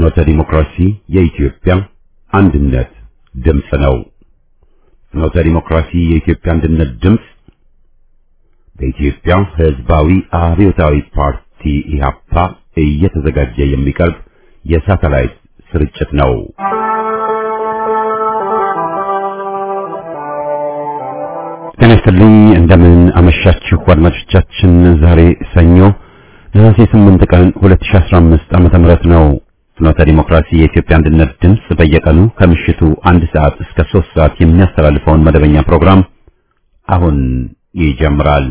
ፍኖተ ዲሞክራሲ የኢትዮጵያ አንድነት ድምፅ ነው። ፍኖተ ዲሞክራሲ የኢትዮጵያ አንድነት ድምፅ በኢትዮጵያ ሕዝባዊ አብዮታዊ ፓርቲ ኢህአፓ እየተዘጋጀ የሚቀርብ የሳተላይት ስርጭት ነው። ጤና ይስጥልኝ። እንደምን አመሻችሁ አድማጮቻችን። ዛሬ ሰኞ ነሐሴ 8 ቀን 2015 ዓመተ ምህረት ነው። ፍኖተ ዲሞክራሲ የኢትዮጵያ አንድነት ድምፅ በየቀኑ ከምሽቱ አንድ ሰዓት እስከ 3 ሰዓት የሚያስተላልፈውን መደበኛ ፕሮግራም አሁን ይጀምራል።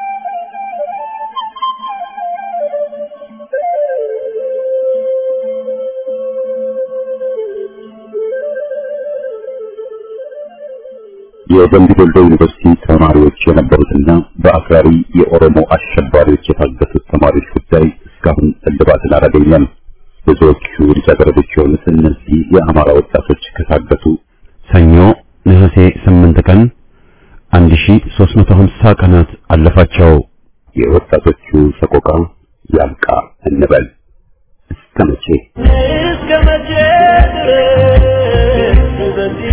የደምቢ ዶሎ ዩኒቨርሲቲ ተማሪዎች የነበሩትና በአክራሪ የኦሮሞ አሸባሪዎች የታገቱት ተማሪዎች ጉዳይ እስካሁን እልባትን አላገኘም። ብዙዎቹ ልጃገረዶች የሆኑት እነዚህ የአማራ ወጣቶች ከታገቱ ሰኞ ነሐሴ 8 ቀን 1350 ቀናት አለፋቸው። የወጣቶቹ ሰቆቃ ያብቃ እንበል። እስከ መቼ እስከ መቼ ድረስ በዚህ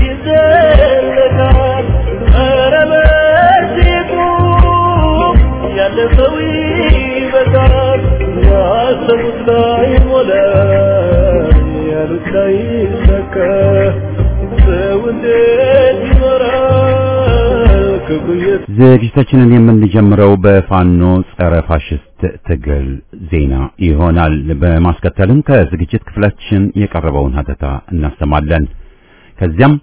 ይዘለቃል? ኧረ በዚህ ቁም፣ ያለፈው ይበቃል። ያሰቡት ላይ ሞላ፣ ያሉት ላይ ሰካ። ሰው እንዴት ይኖራል ክፉ እየተ ዝግጅታችንን የምንጀምረው በፋኖ ጸረ ፋሽስት ትግል ዜና ይሆናል። በማስከተልም ከዝግጅት ክፍላችን የቀረበውን ሀተታ እናሰማለን። ከዚያም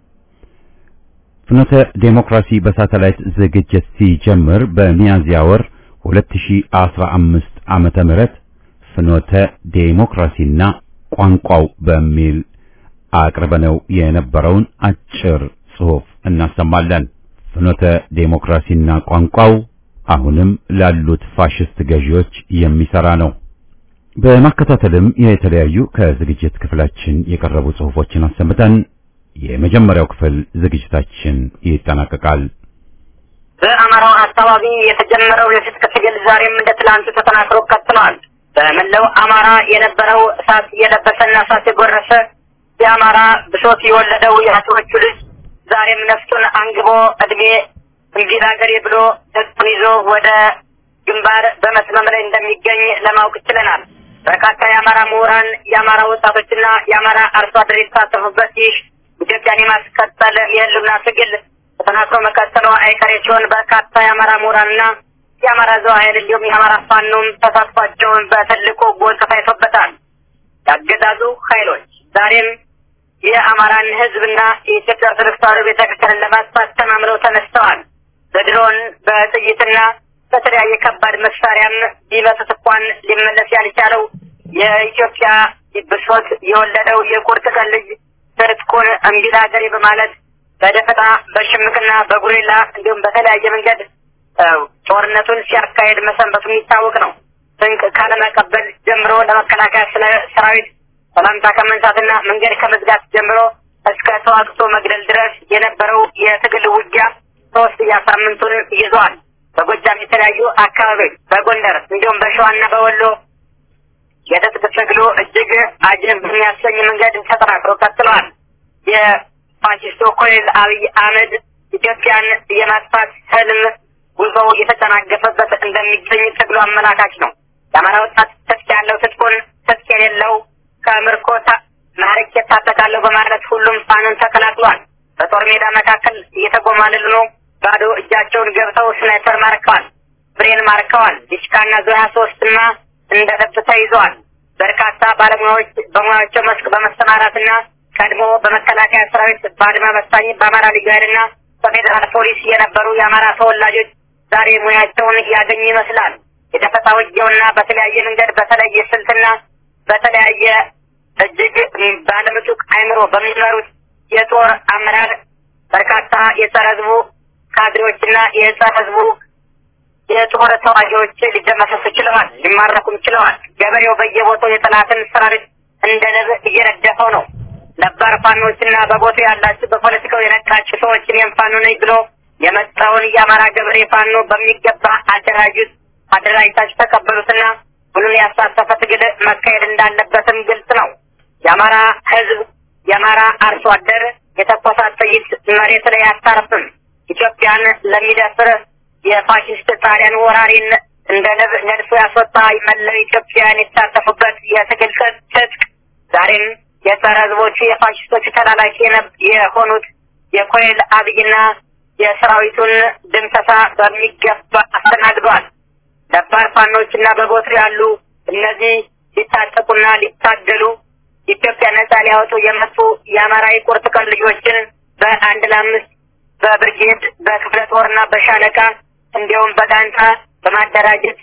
ፍኖተ ዴሞክራሲ በሳተላይት ዝግጅት ሲጀምር በሚያዝያ ወር 2015 ዓመተ ምህረት ፍኖተ ዴሞክራሲና ቋንቋው በሚል አቅርበነው የነበረውን አጭር ጽሑፍ እናሰማለን። ፍኖተ ዴሞክራሲና ቋንቋው አሁንም ላሉት ፋሽስት ገዢዎች የሚሰራ ነው። በማከታተልም የተለያዩ ከዝግጅት ክፍላችን የቀረቡ ጽሑፎችን አሰምተን የመጀመሪያው ክፍል ዝግጅታችን ይጠናቀቃል። በአማራው አካባቢ የተጀመረው የትጥቅ ትግል ዛሬም እንደ ትላንቱ ተጠናክሮ ቀጥሏል። በመላው አማራ የነበረው እሳት የለበሰና እሳት የጎረሰ የአማራ ብሶት የወለደው የአፄዎቹ ልጅ ዛሬም ነፍጡን አንግቦ እድሜ እንግዲህ ሀገሬ ብሎ ነፍጡን ይዞ ወደ ግንባር በመስመም ላይ እንደሚገኝ ለማወቅ ችለናል። በርካታ የአማራ ምሁራን፣ የአማራ ወጣቶችና የአማራ አርሶ አደር የተሳተፉበት ይህ ኢትዮጵያን የማስቀጠል የህልውና ትግል ተጠናክሮ መቀጠሉ አይቀሬ ሲሆን በርካታ የአማራ ምሁራንና የአማራ ዘው ኃይል እንዲሁም የአማራ ፋኖም ተሳትፏቸውን በትልቁ ጎልቶ ታይቶበታል። ያገዛዙ ኃይሎች ዛሬም የአማራን ህዝብና የኢትዮጵያ ኦርቶዶክስ ተዋሕዶ ቤተክርስቲያንን ለማጥፋት ተማምለው ተነስተዋል። በድሮን በጥይትና በተለያየ ከባድ መሳሪያም ቢመቱት እንኳን ሊመለስ ያልቻለው የኢትዮጵያ ብሶት የወለደው የቁርጥ ቀን ልጅ ትጥቁን እምቢ ለሀገሬ በማለት በደፈጣ በሽምቅና በጉሬላ እንዲሁም በተለያየ መንገድ ጦርነቱን ሲያካሄድ መሰንበቱ የሚታወቅ ነው። ስንቅ ካለመቀበል ጀምሮ ለመከላከያ ሰራዊት ሰላምታ ከመንሳትና መንገድ ከመዝጋት ጀምሮ እስከ ተዋግቶ መግደል ድረስ የነበረው የትግል ውጊያ ሶስት ሳምንቱን ይዟል። በጎጃም የተለያዩ አካባቢዎች፣ በጎንደር እንዲሁም በሸዋና በወሎ የትጥቅ ትግሉ እጅግ አጅብ በሚያሰኝ መንገድ ተጠናክሮ ቀጥለዋል። የፋሽስቱ ኮሎኔል አብይ አህመድ ኢትዮጵያን የማጥፋት ህልም ጉዞው እየተጨናገፈበት እንደሚገኝ ትግሉ አመላካች ነው። የአማራ ወጣት ትጥቅ ያለው ትጥቁን፣ ትጥቅ የሌለው ከምርኮ ማረክ የታጠቃለሁ በማለት ሁሉም ፋኖን ተቀላቅሏል። በጦር ሜዳ መካከል እየተጎማለሉ ነው። ባዶ እጃቸውን ገብተው ስናይፐር ማርከዋል፣ ብሬን ማርከዋል። ዲሽቃና ዙ ሀያ ሶስትና እንደ ልብ ተይዘዋል። በርካታ ባለሙያዎች በሙያቸው መስክ በመሰማራትና ቀድሞ በመከላከያ ሰራዊት በአድማ በታኝ በአማራ ልዩ ኃይልና በፌዴራል ፖሊስ የነበሩ የአማራ ተወላጆች ዛሬ ሙያቸውን ያገኙ ይመስላል። የደፈጣ ውጊያውና በተለያየ መንገድ በተለየ ስልትና በተለያየ እጅግ ባለምጡቅ አይምሮ በሚመሩት የጦር አመራር በርካታ የጸረ ህዝቡ ካድሬዎችና የጸረ ህዝቡ የጦር ተዋጊዎች ሊደመሰሱ ችለዋል፣ ሊማረኩም ችለዋል። ገበሬው በየቦታው የጠላትን ሰራዊት እንደ ንብ እየነደፈው ነው። ነባር ፋኖችና በቦታው ያላችሁ በፖለቲካው የነቃችሁ ሰዎች እኔም ፋኖ ነኝ ብሎ የመጣውን የአማራ ገበሬ ፋኖ በሚገባ አደራጁት፣ አደራጅታችሁ ተቀበሉትና ሁሉን ያሳተፈ ትግል መካሄድ እንዳለበትም ግልጽ ነው። የአማራ ህዝብ የአማራ አርሶ አደር የተኮሳት ጥይት መሬት ላይ አታርፍም። ኢትዮጵያን ለሚደፍር የፋሽስት ጣሊያን ወራሪን እንደ ንብ ነድፎ ያስወጣ መላው ኢትዮጵያውያን የተሳተፉበት የትግል ትጥቅ ዛሬም የጸረ ህዝቦቹ የፋሽስቶቹ ተላላኪ የሆኑት የኮሎኔል አብይና የሰራዊቱን ድምሰሳ በሚገባ አስተናግዷል። ነባር ፋኖችና በቦትር ያሉ እነዚህ ሊታጠቁና ሊታገሉ ኢትዮጵያ ነጻ ሊያወጡ የመጡ የአማራ የቁርጥ ቀን ልጆችን በአንድ ለአምስት በብርጌድ በክፍለ ጦርና በሻለቃ እንዲሁም በጋንታ በማደራጀት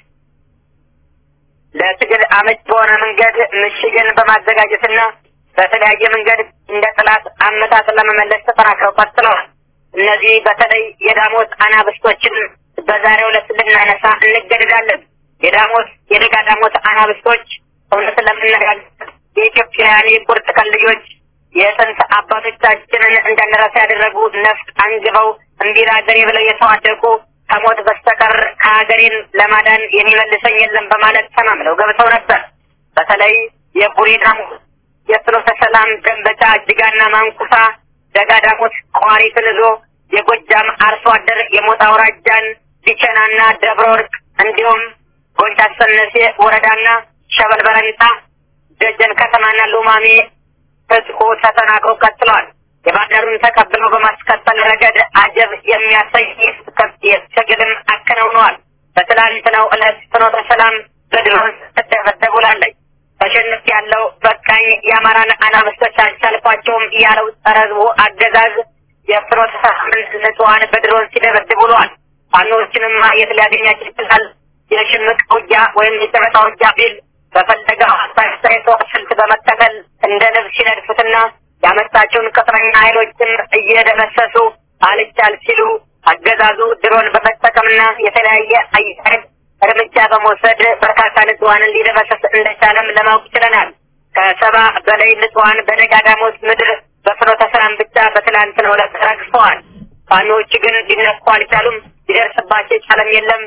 ለትግል አመች በሆነ መንገድ ምሽግን በማዘጋጀትና በተለያየ መንገድ እንደ ጥላት አመጣጥ ለመመለስ ተጠናክረው ቀጥለዋል። እነዚህ በተለይ የዳሞት አናብስቶችን በዛሬው ዕለት ልናነሳ እንገደዳለን። የዳሞት የደጋ ዳሞት አናብስቶች እውነት ለመነጋገር የኢትዮጵያውያን የቁርጥ ቀን ልጆች የጥንት አባቶቻችንን እንዳንረሳ ያደረጉ ነፍጥ አንግበው እምቢራ ሀገሬ ብለው የተዋደቁ ከሞት በስተቀር ከሀገሬን ለማዳን የሚመልሰኝ የለም በማለት ተማምለው ገብተው ነበር። በተለይ የቡሬ ዳሞት፣ የፍኖተ ሰላም፣ ደንበጫ፣ እጅጋና ማንኩሳ ደጋ ዳሞት ቋሪትን ይዞ የጎጃም አርሶ አደር የሞጣ አውራጃን ቢቸናና ደብረ ወርቅ እንዲሁም ጎንቻ ሰነሴ ወረዳና ሸበል በረንታ ደጀን ከተማና ሉማሜ ህዝቡ ተጠናክሮ ቀጥለዋል። የባህርዳሩን ተቀብለው በማስቀጠል ረገድ አጀብ የሚያሳይ ትግልም አከናውነዋል። በትላንትናው ዕለት ፍኖተ ሰላም በድሮን ስትደበደብ ውላለች። ተሸንፍ ያለው በቃኝ የአማራን አናብስቶች አልቻልኳቸውም ያለው ጸረ ህዝቡ አገዛዝ የፍኖተ ሰላምን ንጹሐን በድሮን ሲደበድብ ውለዋል። ፋኖዎችንም የት ሊያገኛቸው ይችላል? የሽምቅ ውጊያ ወይም የጨበጣ ውጊያ ቢል በፈለገው አስተያየቶ ስልት በመከተል እንደ ንብ ሲነድፉትና ያመጣቸውን ቅጥረኛ ኃይሎችም እየደመሰሱ አልቻል ሲሉ አገዛዙ ድሮን በመጠቀምና የተለያየ አየር እርምጃ በመውሰድ በርካታ ንጹሐንን ሊደመሰስ እንደቻለም ለማወቅ ችለናል። ከሰባ በላይ ንጹሐን በደጋዳሞት ምድር በፍኖተ ሰላም ብቻ በትላንትናው ዕለት ረግፈዋል። ፋኖዎች ግን ሊነኩ አልቻሉም። ሊደርስባቸው የቻለም የለም።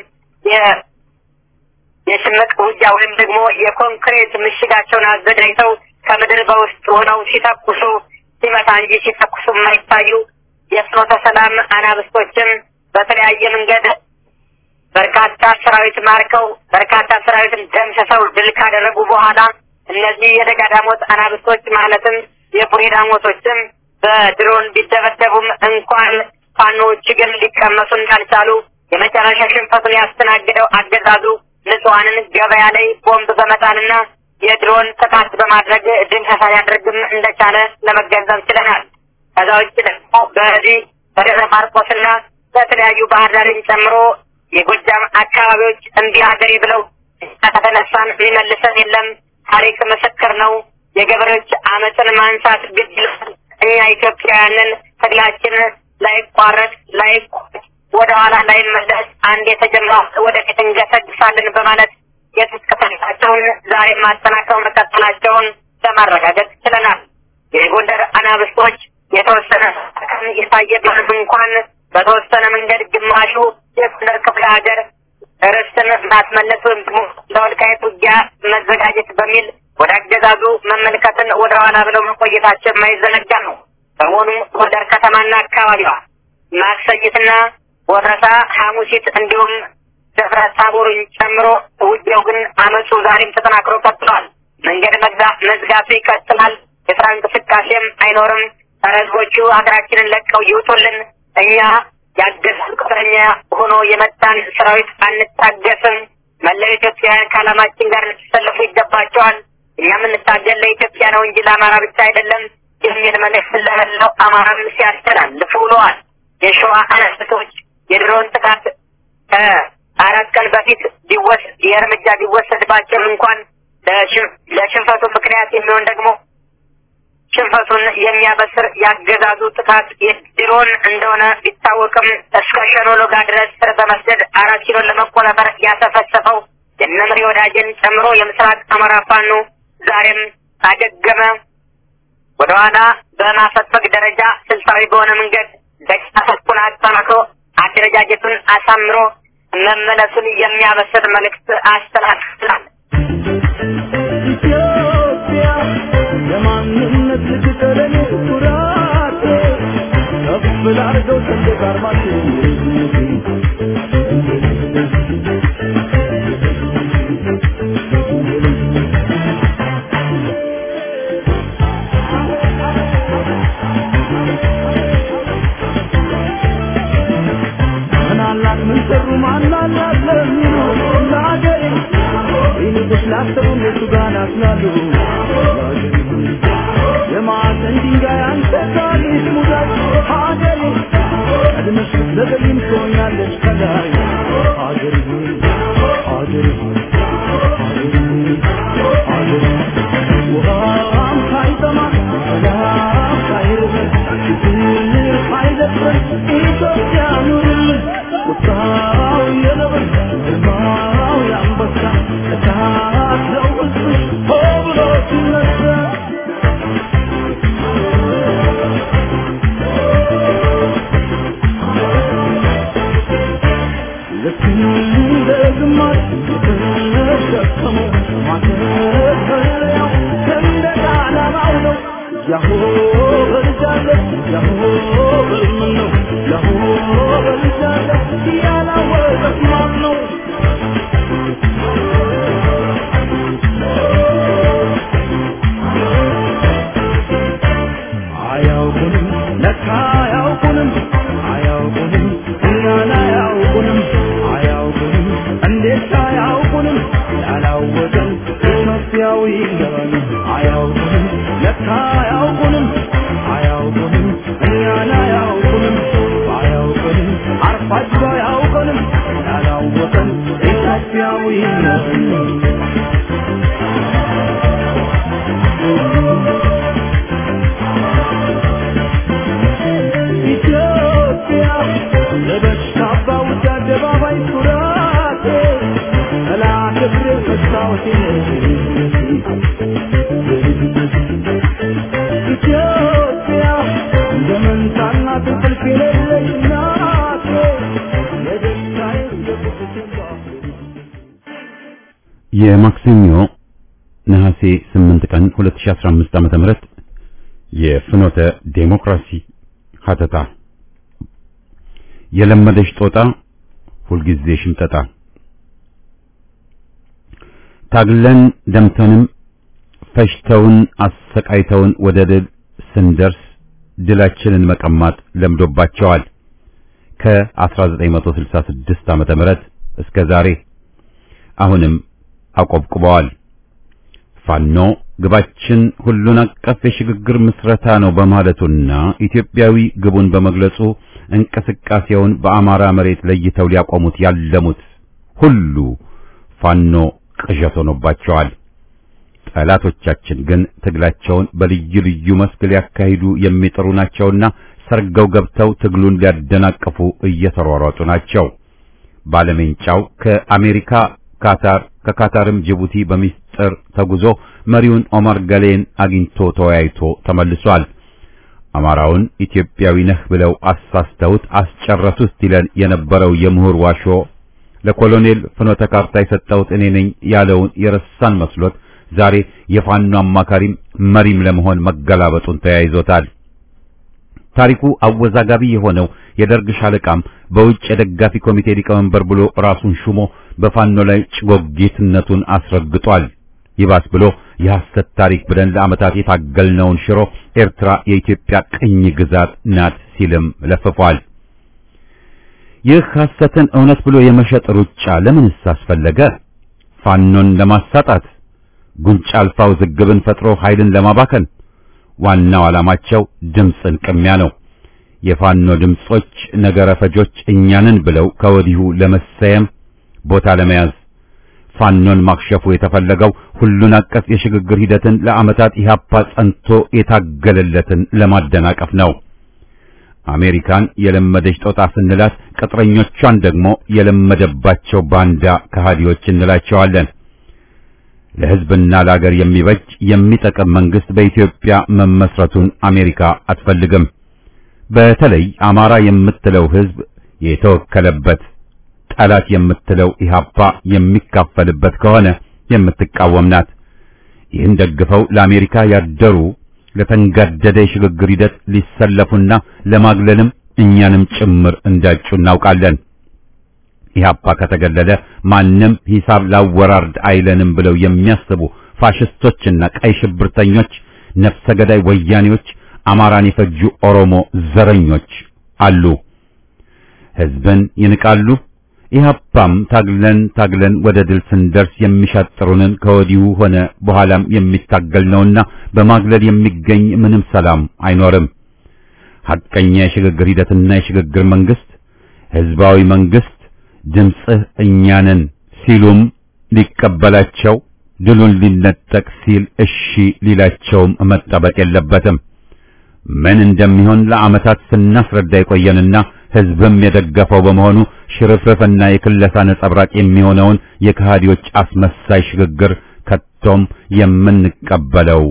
የሽምቅ ውጊያ ወይም ደግሞ የኮንክሬት ምሽጋቸውን አዘጋጅተው ከምድር በውስጥ ሆነው ሲተኩሱ ሲመታ እንጂ ሲተኩሱ የማይታዩ የፍኖተ ሰላም አናብስቶችም በተለያየ መንገድ በርካታ ሰራዊት ማርከው በርካታ ሰራዊትን ደምስሰው ድል ካደረጉ በኋላ እነዚህ የደጋዳሞት አናብስቶች ማለትም የቡሬ ዳሞቶችም በድሮን ቢደበደቡም እንኳን ፋኖዎች ግን ሊቀመሱ እንዳልቻሉ የመጨረሻ ሽንፈቱን ያስተናግደው አገዛዙ ንጹሐንን ገበያ ላይ ቦምብ በመጣልና የድሮን ጥቃት በማድረግ ድምሰሳ ሊያደርግም እንደቻለ ለመገንዘብ ችለናል። ከዛ ውጭ ደግሞ በዚህ በደብረ ማርቆስና በተለያዩ ባህር ዳርን ጨምሮ የጎጃም አካባቢዎች እምቢ ሀገሬ ብለው ከተነሳን ሊመልሰን የለም፣ ታሪክ ምስክር ነው። የገበሬዎች አመፅን ማንሳት ግድ ይላል። እኛ ኢትዮጵያውያንን ትግላችን ላይቋረጥ ላይቋጭ ወደ ኋላ ላይመለስ አንድ የተጀመረው ወደፊት እንገሰግሳለን በማለት የትጥቅ ትግላቸውን ዛሬ ማጠናከረው መቀጠላቸውን ለማረጋገጥ ችለናል። የጎንደር አናብስቶች የተወሰነ ቀን የታየ ቢሆንም እንኳን በተወሰነ መንገድ ግማሹ የጎንደር ክፍለ ሀገር ርስትን ማስመለስ ወይም ደግሞ ለወልቃይት ውጊያ መዘጋጀት በሚል ወደ አገዛዙ መመልከትን ወደ ኋላ ብለው መቆየታቸው የማይዘነጋ ነው። በመሆኑም ጎንደር ከተማና አካባቢዋ ማክሰኝትና ወረታ፣ ሐሙሲት እንዲሁም ደብረ ታቦርን ጨምሮ ውጊያው ግን አመፁ ዛሬም ተጠናክሮ ቀጥሏል። መንገድ መዝጋቱ ይቀጥላል። የስራ እንቅስቃሴም አይኖርም። ጸረ ህዝቦቹ ሀገራችንን ለቀው ይውጡልን። እኛ ያገዛዙ ቅጥረኛ ሆኖ የመጣን ሰራዊት አንታገስም። መላው ኢትዮጵያውያን ከዓላማችን ጋር ልትሰለፉ ይገባቸዋል። እኛ የምንታገል ለኢትዮጵያ ነው እንጂ ለአማራ ብቻ አይደለም የሚል መልእክት ለመላው አማራም ሲያስተላልፉ ውለዋል። የሸዋ አናብስቶች የድሮን ጥቃት ከአራት ቀን በፊት ቢወስ የእርምጃ ቢወሰድባቸውም እንኳን ለሽንፈቱ ምክንያት የሚሆን ደግሞ ሽንፈቱን የሚያበስር ያገዛዙ ጥቃት የድሮን እንደሆነ ቢታወቅም እስከ ሸኖሎጋ ድረስ ስር በመስደድ አራት ኪሎን ለመቆጣጠር ያሰፈሰፈው የነምሪ ወዳጅን ጨምሮ የምስራቅ አማራ ፋኖ ዛሬም አገገመ። ወደኋላ በማፈግፈግ ደረጃ ስልታዊ በሆነ መንገድ ደቂቃቶቹን አጠናክሮ አደረጃጀቱን አሳምሮ መመለሱን የሚያበስር መልእክት አስተላልፏል። ኢትዮጵያ የማን ኩራቴ ከፍ ላድርገው ሰንደቅ ዓርማችን ምናላት ምን ሰሩ ማናላት ለሚሉ ለአገሬ ይልቅስ ላሰቡ እነሱ ጋር ናስላሉ የማዕዘን ድንጋይ አንተ ታሪክ ሙዳይ ሀገሬ ቀድመሽ ብትዘገይም ትሆኛለሽ ከላይ ሀገሬ ሆይ ሀገሬ ሆይ ሀገሬ ሆይ ሀገሬ ውሃም ሳይጠማ ሰላም ሳይርበን ችግር ሳይደፍረን ኢትዮጵያ ኑርልን ቁጣው የነብር ግርማው የአንበሳ እሳት ነው ሕዝብሽ ሆ ብሎ ሲነሳ ልክ እንደ ግማሽ የተሸከመው ማተፈሪያው ሰንደቅ ዓላማው ነው። ያሆ በልጃለሁ ያሆ በልምን ነው ያሆ በልጃለሁ ያላወቀት ማን ነው? አያውቁንም ለካ አያውቁንም አያውቁንም እኛን አያውቁንም አያውቁንም እንዴት አያውቁንም ያላወቀን ኢትዮጵያዊ ነን አያውቁንም ለካ አያውቁንም አያውቁንም እኛን አያውቁንም አያውቁንም አርፋችሁ አያውቁንም ያላወቀን ኢትዮጵያዊ ነን ኢትዮጵያ ለበሽታ ባውጃ አደባባይ ኩራቴ ጠላት እግሬ መስታወቴ ኢትዮጵያ እንደ መንታና እንቅልፍ የሌለሽ እናቴ የደስታዬ የቁጭቴ የማክሰኞ ነሐሴ 8 ቀን 2015 ዓመተ ምህረት የፍኖተ ዴሞክራሲ ሀተታ የለመደች ጦጣ ሁልጊዜ ሽምጠጣ ታግለን ደምተንም ፈሽተውን አሰቃይተውን ወደ ድል ስንደርስ ድላችንን መቀማት ለምዶባቸዋል። ከ1966 ዓመተ ምህረት እስከ ዛሬ አሁንም አቆብቁበዋል። ፋኖ ግባችን ሁሉን አቀፍ የሽግግር ምስረታ ነው በማለቱና ኢትዮጵያዊ ግቡን በመግለጹ እንቅስቃሴውን በአማራ መሬት ለይተው ሊያቆሙት ያለሙት ሁሉ ፋኖ ቅዠት ሆኖባቸዋል። ጠላቶቻችን ግን ትግላቸውን በልዩ ልዩ መስክ ሊያካሂዱ የሚጥሩ ናቸውና ሰርገው ገብተው ትግሉን ሊያደናቅፉ እየተሯሯጡ ናቸው። ባለሜንጫው ከአሜሪካ ካታር ከካታርም ጅቡቲ በሚስጥር ተጉዞ መሪውን ኦማር ገሌን አግኝቶ ተወያይቶ ተመልሷል። አማራውን ኢትዮጵያዊ ነህ ብለው አሳስተውት አስጨረሱት ይለን የነበረው የምሁር ዋሾ ለኮሎኔል ፍኖተ ካርታ የሰጠሁት እኔ ነኝ ያለውን የረሳን መስሎት ዛሬ የፋኖ አማካሪም መሪም ለመሆን መገላበጡን ተያይዞታል። ታሪኩ አወዛጋቢ የሆነው የደርግ ሻለቃም በውጭ የደጋፊ ኮሚቴ ሊቀመንበር ብሎ ራሱን ሹሞ በፋኖ ላይ ጭጎጌትነቱን አስረግጧል። ይባስ ብሎ የሐሰት ታሪክ ብለን ለዓመታት የታገልነውን ሽሮ ኤርትራ የኢትዮጵያ ቅኝ ግዛት ናት ሲልም ለፍፏል። ይህ ሐሰትን እውነት ብሎ የመሸጥ ሩጫ ለምንስ አስፈለገ? ፋኖን ለማሳጣት፣ ጉንጭ አልፋ ውዝግብን ፈጥሮ ኃይልን ለማባከን። ዋናው ዓላማቸው ድምፅን ቅሚያ ነው። የፋኖ ድምጾች ነገረ ፈጆች እኛንን ብለው ከወዲሁ ለመሰየም ቦታ ለመያዝ ፋኖን ማክሸፉ የተፈለገው ሁሉን አቀፍ የሽግግር ሂደትን ለዓመታት ኢህአፓ ጸንቶ የታገለለትን ለማደናቀፍ ነው። አሜሪካን የለመደች ጦጣ ስንላት ቅጥረኞቿን ደግሞ የለመደባቸው ባንዳ ከሃዲዎች እንላቸዋለን። ለሕዝብና ለአገር የሚበጅ የሚጠቅም መንግስት በኢትዮጵያ መመስረቱን አሜሪካ አትፈልግም። በተለይ አማራ የምትለው ሕዝብ የተወከለበት ጠላት የምትለው ኢህአፓ የሚካፈልበት ከሆነ የምትቃወም ናት። ይህን ደግፈው ለአሜሪካ ያደሩ ለተንጋደደ የሽግግር ሂደት ሊሰለፉና ለማግለልም እኛንም ጭምር እንዳጩ እናውቃለን። ኢህአፓ ከተገለለ ማንም ሂሳብ ላወራርድ አይለንም ብለው የሚያስቡ ፋሽስቶችና ቀይ ሽብርተኞች፣ ነፍሰ ገዳይ ወያኔዎች፣ አማራን የፈጁ ኦሮሞ ዘረኞች አሉ። ህዝብን ይንቃሉ። ኢህአፓም ታግለን ታግለን ወደ ድል ስንደርስ የሚሻጥሩንን ከወዲሁ ሆነ በኋላም የሚታገል ነውና በማግለል የሚገኝ ምንም ሰላም አይኖርም። ሐቀኛ የሽግግር ሂደትና የሽግግር መንግስት ህዝባዊ መንግስት ድምፅህ እኛንን ሲሉም ሊቀበላቸው ድሉን ሊነጠቅ ሲል እሺ ሊላቸውም መጠበቅ የለበትም። ምን እንደሚሆን ለዓመታት ስናስረዳ የቆየንና ህዝብም የደገፈው በመሆኑ ሽርፍርፍና የክለሳ ነጸብራቅ የሚሆነውን የከሃዲዎች አስመሳይ ሽግግር ከቶም የምንቀበለው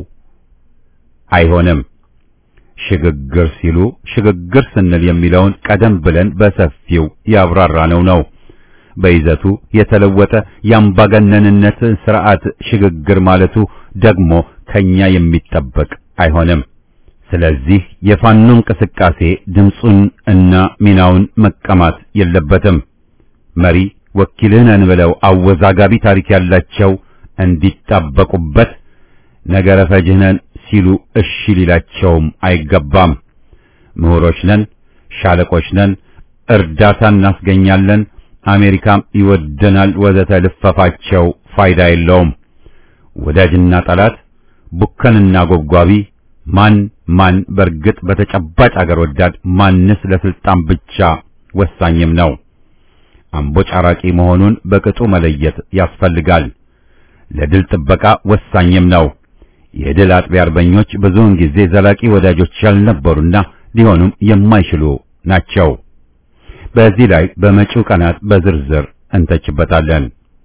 አይሆንም። ሽግግር ሲሉ ሽግግር ስንል የሚለውን ቀደም ብለን በሰፊው ያብራራነው ነው። በይዘቱ የተለወጠ የአምባገነንነት ስርዓት ሽግግር ማለቱ ደግሞ ከኛ የሚጠበቅ አይሆንም። ስለዚህ የፋኖ እንቅስቃሴ ድምፁን እና ሚናውን መቀማት የለበትም። መሪ ወኪልህ ነን ብለው አወዛጋቢ ታሪክ ያላቸው እንዲጣበቁበት ነገረ ፈጅህ ነን ሲሉ እሺ ሊላቸውም አይገባም። ምሁሮች ነን፣ ሻለቆች ነን፣ እርዳታ እናስገኛለን፣ አሜሪካም ይወደናል ወዘተ ልፈፋቸው ፋይዳ የለውም። ወዳጅና ጠላት፣ ቡከንና ጎብጓቢ ማን ማን በርግጥ በተጨባጭ አገር ወዳድ ማንስ ለስልጣን ብቻ ወሳኝም ነው። አምቦ ጫራቂ መሆኑን በቅጡ መለየት ያስፈልጋል። ለድል ጥበቃ ወሳኝም ነው። የድል አጥቢያ አርበኞች ብዙውን ጊዜ ዘላቂ ወዳጆች ያልነበሩና ሊሆኑም የማይችሉ ናቸው። በዚህ ላይ በመጪው ቀናት በዝርዝር እንተችበታለን።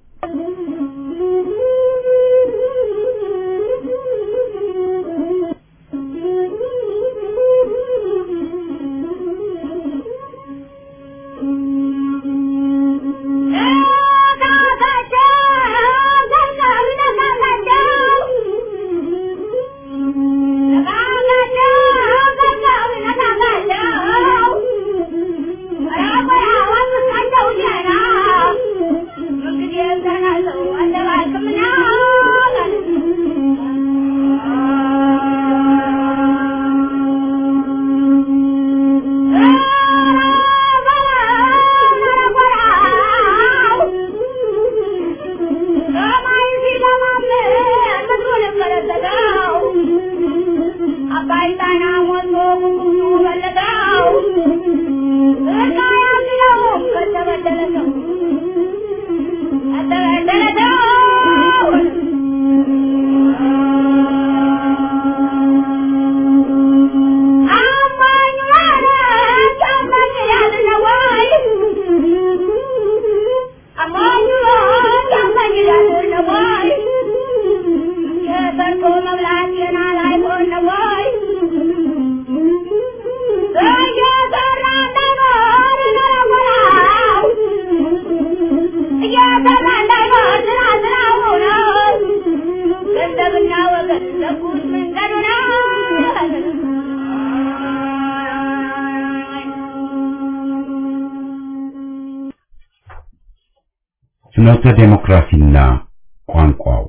ፍኖተ ዴሞክራሲና ቋንቋው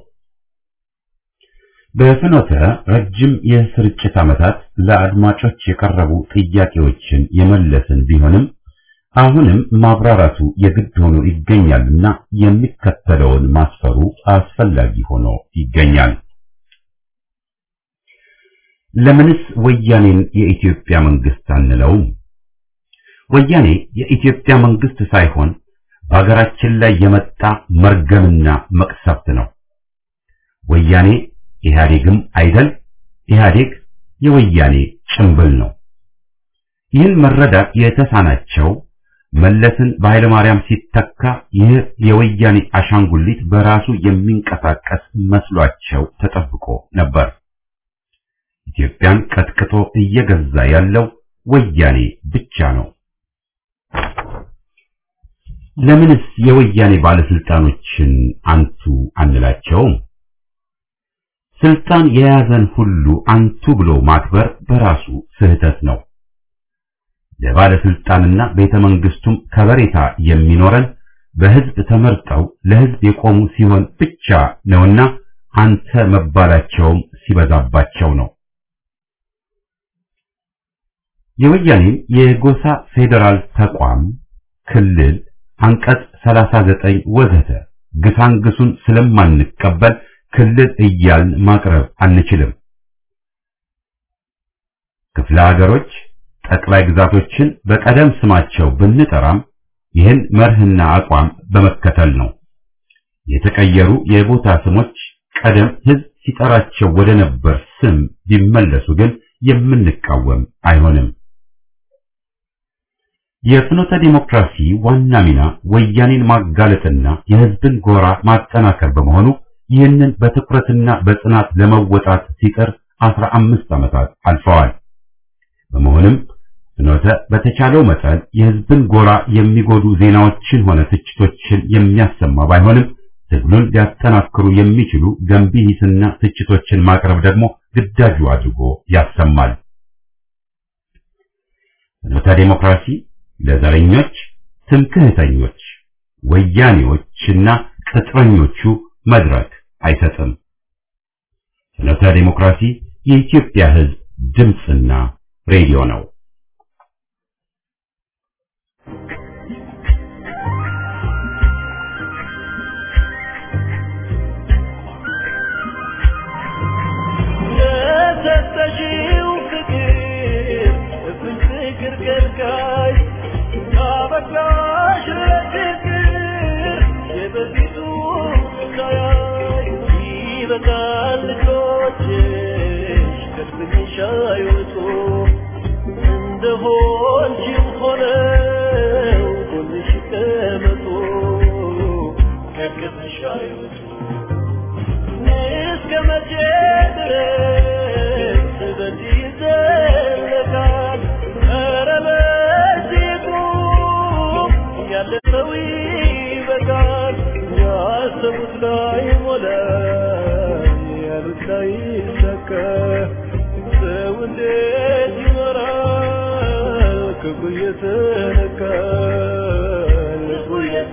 በፍኖተ ረጅም የስርጭት ዓመታት ለአድማጮች የቀረቡ ጥያቄዎችን የመለስን ቢሆንም አሁንም ማብራራቱ የግድ ሆኖ ይገኛልና የሚከተለውን ማስፈሩ አስፈላጊ ሆኖ ይገኛል። ለምንስ ወያኔን የኢትዮጵያ መንግስት አንለውም? ወያኔ የኢትዮጵያ መንግስት ሳይሆን በሀገራችን ላይ የመጣ መርገምና መቅሰፍት ነው። ወያኔ ኢህአዴግም አይደል፣ ኢህአዴግ የወያኔ ጭምብል ነው። ይህን መረዳት የተሳናቸው መለስን በኃይለ ማርያም ሲተካ ይህ የወያኔ አሻንጉሊት በራሱ የሚንቀሳቀስ መስሏቸው ተጠብቆ ነበር። ኢትዮጵያን ቀጥቅጦ እየገዛ ያለው ወያኔ ብቻ ነው። ለምንስ የወያኔ ባለስልጣኖችን አንቱ አንላቸውም? ስልጣን የያዘን ሁሉ አንቱ ብሎ ማክበር በራሱ ስህተት ነው። ለባለስልጣንና ቤተ መንግስቱም ከበሬታ የሚኖረን በህዝብ ተመርጠው ለህዝብ የቆሙ ሲሆን ብቻ ነውና አንተ መባላቸውም ሲበዛባቸው ነው። የወያኔን የጎሳ ፌዴራል ተቋም ክልል አንቀጽ 39 ወዘተ ግሳንግሱን ስለማንቀበል ክልል እያልን ማቅረብ አንችልም። ክፍለ ሀገሮች ጠቅላይ ግዛቶችን በቀደም ስማቸው ብንጠራም ይህን መርህና አቋም በመከተል ነው። የተቀየሩ የቦታ ስሞች ቀደም ህዝብ ሲጠራቸው ወደ ነበር ስም ቢመለሱ ግን የምንቃወም አይሆንም። የፍኖተ ዲሞክራሲ ዋና ሚና ወያኔን ማጋለጥና የህዝብን ጎራ ማጠናከር በመሆኑ ይህንን በትኩረትና በጽናት ለመወጣት ሲጥር አስራ አምስት ዓመታት አልፈዋል። በመሆኑም ፍኖተ በተቻለው መጠን የህዝብን ጎራ የሚጎዱ ዜናዎችን ሆነ ትችቶችን የሚያሰማ ባይሆንም ትግሉን ሊያጠናክሩ የሚችሉ ገንቢ ሂስና ትችቶችን ማቅረብ ደግሞ ግዳጁ አድርጎ ያሰማል። ፍኖተ ዲሞክራሲ ለዘረኞች፣ ትምክህተኞች፣ ወያኔዎችና ቅጥረኞቹ መድረክ አይሰጥም። ፍኖተ ዲሞክራሲ የኢትዮጵያ ህዝብ ድምፅና ሬዲዮ ነው። የሰጠሽው ፍቅር እፍን ፍቅር ከልካይ ካበቃሽ ለፍቅር የበፊቱ ሳያይ ይበቃል ልጆችሽ ከድብንሽ አይወጡ እንደሆንሽም ሆነው ጎንሽ ይቀመጡ ከቅጥሽ አይወጡ እስከ መቼ ድረስ በዚህ ይዘለቃል? ኧረ በዚህ ቁም፣ ያለፈው ይበቃል። ያሰቡት ላይ ሞላ፣ ያሉት ላይ ይሳካ። ሰው እንዴት ይኖራል? ክብሩ እየተነካ ልቡ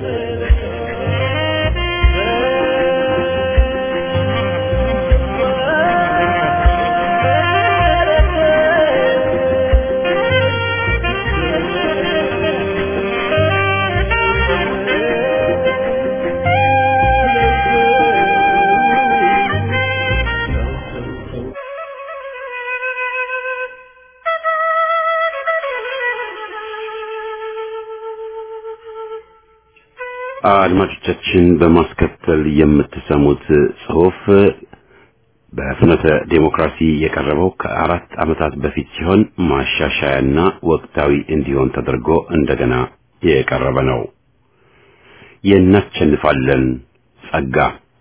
አድማጮቻችን በማስከተል የምትሰሙት ጽሑፍ በፍኖተ ዴሞክራሲ የቀረበው ከአራት ዓመታት በፊት ሲሆን ማሻሻያና ወቅታዊ እንዲሆን ተደርጎ እንደገና የቀረበ ነው። የእናሸንፋለን ጸጋ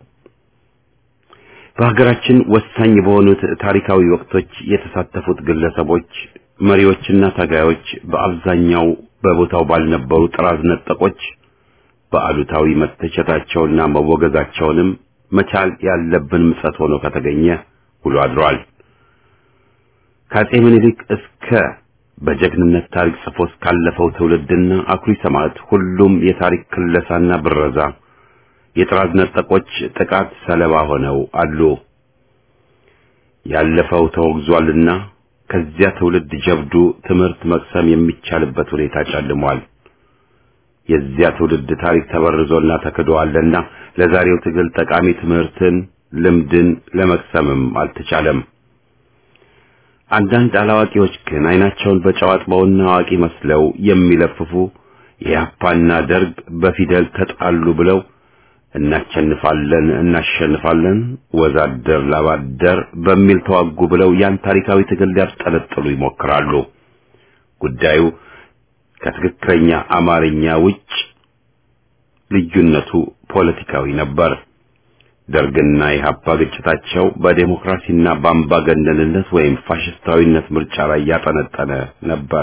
በሀገራችን ወሳኝ በሆኑት ታሪካዊ ወቅቶች የተሳተፉት ግለሰቦች፣ መሪዎችና ታጋዮች በአብዛኛው በቦታው ባልነበሩ ጥራዝ ነጠቆች በአሉታዊ መተቸታቸውና መወገዛቸውንም መቻል ያለብን ምጸት ሆኖ ከተገኘ ውሎ አድሯል። ከአፄ ምኒልክ እስከ በጀግንነት ታሪክ ጽፎ እስካለፈው ትውልድና አኩሪ ሰማዕት ሁሉም የታሪክ ክለሳና ብረዛ የጥራዝ ነጠቆች ጥቃት ሰለባ ሆነው አሉ። ያለፈው ተወግዟልና ከዚያ ትውልድ ጀብዱ ትምህርት መቅሰም የሚቻልበት ሁኔታ ጨልሟል። የዚያ ትውልድ ታሪክ ተበርዞና ተክዶአልና ለዛሬው ትግል ጠቃሚ ትምህርትን፣ ልምድን ለመቅሰምም አልተቻለም። አንዳንድ አላዋቂዎች ግን አይናቸውን በጨው አጥበውና አዋቂ መስለው የሚለፍፉ የያፓና ደርግ በፊደል ተጣሉ ብለው እናሸንፋለን እናሸንፋለን ወዛደር ላባደር በሚል ተዋጉ ብለው ያን ታሪካዊ ትግል ሊያስጠለጥሉ ይሞክራሉ። ጉዳዩ ከትክክለኛ አማርኛ ውጭ ልዩነቱ ፖለቲካዊ ነበር። ደርግና ኢህአፓ ግጭታቸው በዴሞክራሲና በአምባገነንነት ወይም ፋሽስታዊነት ምርጫ ላይ ያጠነጠነ ነበር።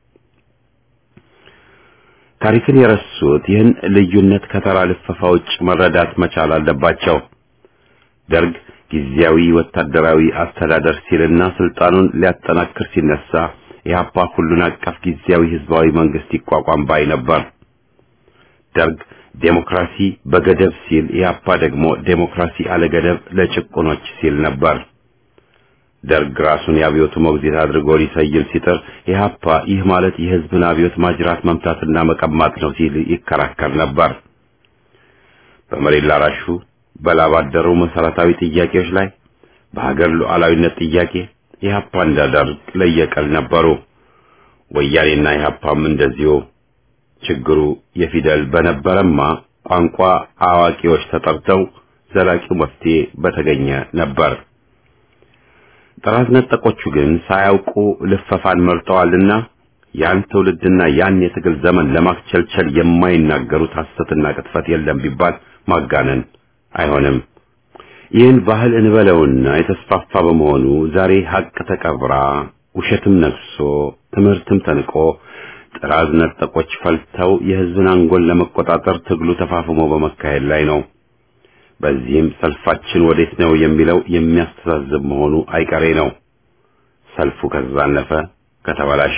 ታሪክን የረሱት ይህን ልዩነት ከተራ ልፈፋ ውጭ መረዳት መቻል አለባቸው። ደርግ ጊዜያዊ ወታደራዊ አስተዳደር ሲልና ስልጣኑን ሊያጠናክር ሲነሳ ኢህአፓ ሁሉን አቀፍ ጊዜያዊ ህዝባዊ መንግስት ይቋቋም ባይ ነበር። ደርግ ዴሞክራሲ በገደብ ሲል ኢህአፓ ደግሞ ዴሞክራሲ አለገደብ ለጭቁኖች ሲል ነበር። ደርግ ራሱን የአብዮቱ ሞግዚት አድርጎ ሊሰይም ሲጥር ኢህአፓ ይህ ማለት የህዝብን አብዮት ማጅራት መምታትና መቀማት ነው ሲል ይከራከር ነበር። በመሬት ላራሹ በላብ አደሩ መሰረታዊ ጥያቄዎች ላይ በሀገር ሉዓላዊነት ጥያቄ ኢህአፓ እንደ ደርግ ለየቀል ነበሩ። ወያኔና ኢህአፓም እንደዚሁ። ችግሩ የፊደል በነበረማ ቋንቋ አዋቂዎች ተጠርተው ዘላቂው መፍትሄ በተገኘ ነበር። ጥራት ነጠቆቹ ግን ሳያውቁ ልፈፋን መርጠዋልና ያን ትውልድና ያን የትግል ዘመን ለማስቸልቸል የማይናገሩት ሐሰትና ቅጥፈት የለም ቢባል ማጋነን አይሆንም። ይህን ባህል እንበለውና የተስፋፋ በመሆኑ ዛሬ ሀቅ ተቀብራ ውሸትም ነግሶ ትምህርትም ተንቆ ጥራዝ ነጠቆች ፈልተው የህዝብን አንጎል ለመቆጣጠር ትግሉ ተፋፍሞ በመካሄድ ላይ ነው። በዚህም ሰልፋችን ወዴት ነው የሚለው የሚያስተዛዝብ መሆኑ አይቀሬ ነው። ሰልፉ ከተዛነፈ ከተበላሸ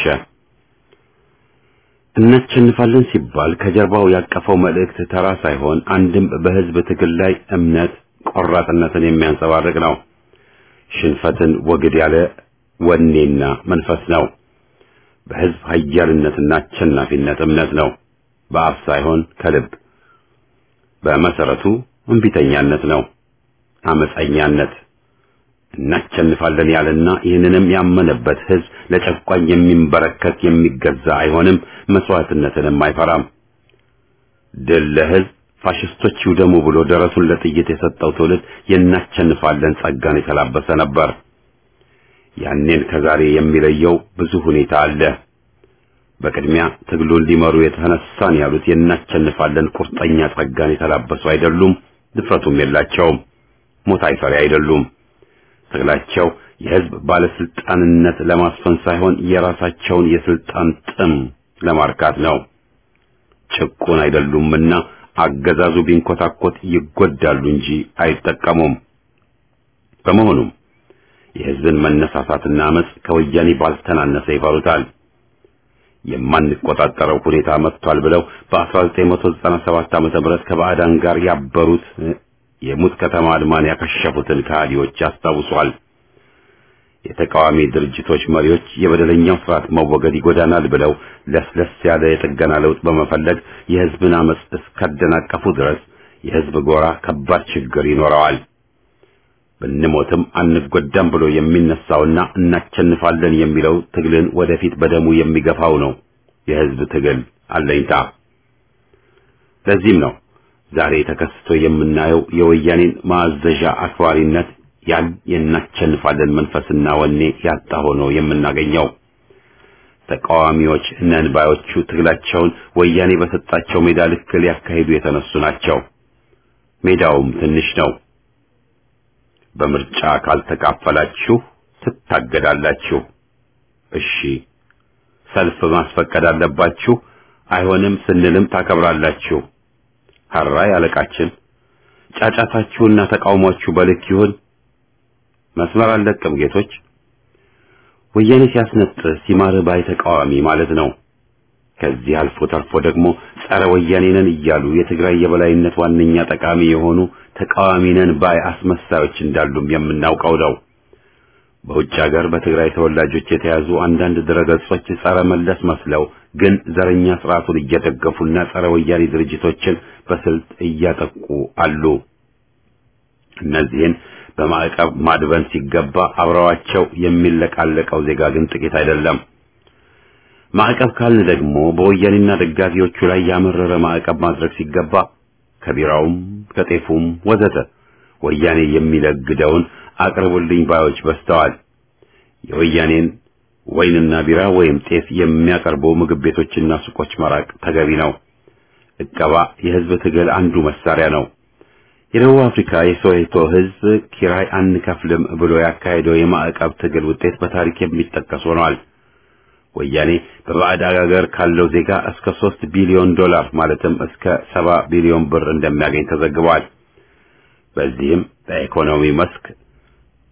እናሸንፋለን ሲባል ከጀርባው ያቀፈው መልእክት ተራ ሳይሆን አንድም በህዝብ ትግል ላይ እምነት ቆራጥነትን የሚያንጸባርቅ ነው። ሽንፈትን ወግድ ያለ ወኔና መንፈስ ነው። በህዝብ ኃያልነትና አሸናፊነት እምነት ነው። በአፍ ሳይሆን ከልብ። በመሰረቱ እምቢተኛነት ነው፣ አመፀኛነት። እናሸንፋለን ያለና ይህንንም ያመነበት ህዝብ ለጨቋኝ የሚንበረከክ የሚገዛ አይሆንም፣ መስዋዕትነትንም አይፈራም። ድል ለህዝብ ፋሽስቶች ይውደሙ ብሎ ደረቱን ለጥይት የሰጠው ትውልድ የናሸንፋለን ጸጋን የተላበሰ ነበር። ያኔን ከዛሬ የሚለየው ብዙ ሁኔታ አለ። በቅድሚያ ትግሉን ሊመሩ የተነሳን ያሉት የናሸንፋለን ቁርጠኛ ጸጋን የተላበሱ አይደሉም፣ ድፍረቱም የላቸውም። ሞት አይፈሪ አይደሉም። ትግላቸው የህዝብ ባለስልጣንነት ለማስፈን ሳይሆን የራሳቸውን የስልጣን ጥም ለማርካት ነው። ጭቁን አይደሉምና አገዛዙ ቢንኮታኮት ይጎዳሉ እንጂ አይጠቀሙም። በመሆኑም የህዝብን መነሳሳትና አመጽ ከወያኔ ባልተናነሰ ይፈሩታል። የማንቆጣጠረው ሁኔታ መጥቷል ብለው በ1997 ዓመተ ምህረት ከባዕዳን ጋር ያበሩት የሙት ከተማ አድማን ያከሸፉትን ከሃዲዎች ያስታውሷል። የተቃዋሚ ድርጅቶች መሪዎች የበደለኛው ስርዓት መወገድ ይጎዳናል ብለው ለስለስ ያለ የጥገና ለውጥ በመፈለግ የህዝብን አመጽ እስካደናቀፉ ድረስ የህዝብ ጎራ ከባድ ችግር ይኖረዋል። ብንሞትም አንጎዳም ብሎ የሚነሳውና እናሸንፋለን የሚለው ትግልን ወደፊት በደሙ የሚገፋው ነው የህዝብ ትግል አለኝታ። ለዚህም ነው ዛሬ ተከስቶ የምናየው የወያኔን ማዘዣ አክባሪነት ያን የናሸንፋለን መንፈስና ወኔ ያጣ ሆኖ የምናገኘው። ተቃዋሚዎች ነን ባዮቹ ትግላቸውን ወያኔ በሰጣቸው ሜዳ ልክ ሊያካሂዱ የተነሱ ናቸው። ሜዳውም ትንሽ ነው። በምርጫ ካልተካፈላችሁ ትታገዳላችሁ። እሺ፣ ሰልፍ ማስፈቀድ አለባችሁ። አይሆንም ስንልም ታከብራላችሁ። ሀራይ አለቃችን፣ ጫጫታችሁና ተቃውሟችሁ በልክ ይሁን። መስመር አለቅም ጌቶች። ወያኔ ሲያስነጥስ ሲማር ባይ ተቃዋሚ ማለት ነው። ከዚህ አልፎ ተርፎ ደግሞ ጸረ ወያኔ ነን እያሉ የትግራይ የበላይነት ዋነኛ ጠቃሚ የሆኑ ተቃዋሚ ነን ባይ አስመሳዮች እንዳሉም የምናውቀው ነው። በውጭ ሀገር በትግራይ ተወላጆች የተያዙ አንዳንድ ድረገጾች ጸረ መለስ መስለው ግን ዘረኛ ስርዓቱን እየደገፉና ጸረ ወያኔ ድርጅቶችን በስልት እያጠቁ አሉ። እነዚህን በማዕቀብ ማድበን ሲገባ አብረዋቸው የሚለቃለቀው ዜጋ ግን ጥቂት አይደለም። ማዕቀብ ካልን ደግሞ በወያኔና ደጋፊዎቹ ላይ ያመረረ ማዕቀብ ማድረግ ሲገባ ከቢራውም ከጤፉም ወዘተ ወያኔ የሚለግደውን አቅርቡልኝ ባዮች በዝተዋል። የወያኔን ወይንና ቢራ ወይም ጤፍ የሚያቀርቡ ምግብ ቤቶችና ሱቆች መራቅ ተገቢ ነው። እቀባ የህዝብ ትግል አንዱ መሳሪያ ነው። የደቡብ አፍሪካ የሶዌቶ ህዝብ ኪራይ አንከፍልም ብሎ ያካሄደው የማዕቀብ ትግል ውጤት በታሪክ የሚጠቀስ ሆኗል። ወያኔ በባዕድ አገር ካለው ዜጋ እስከ ሶስት ቢሊዮን ዶላር ማለትም እስከ ሰባ ቢሊዮን ብር እንደሚያገኝ ተዘግቧል። በዚህም በኢኮኖሚ መስክ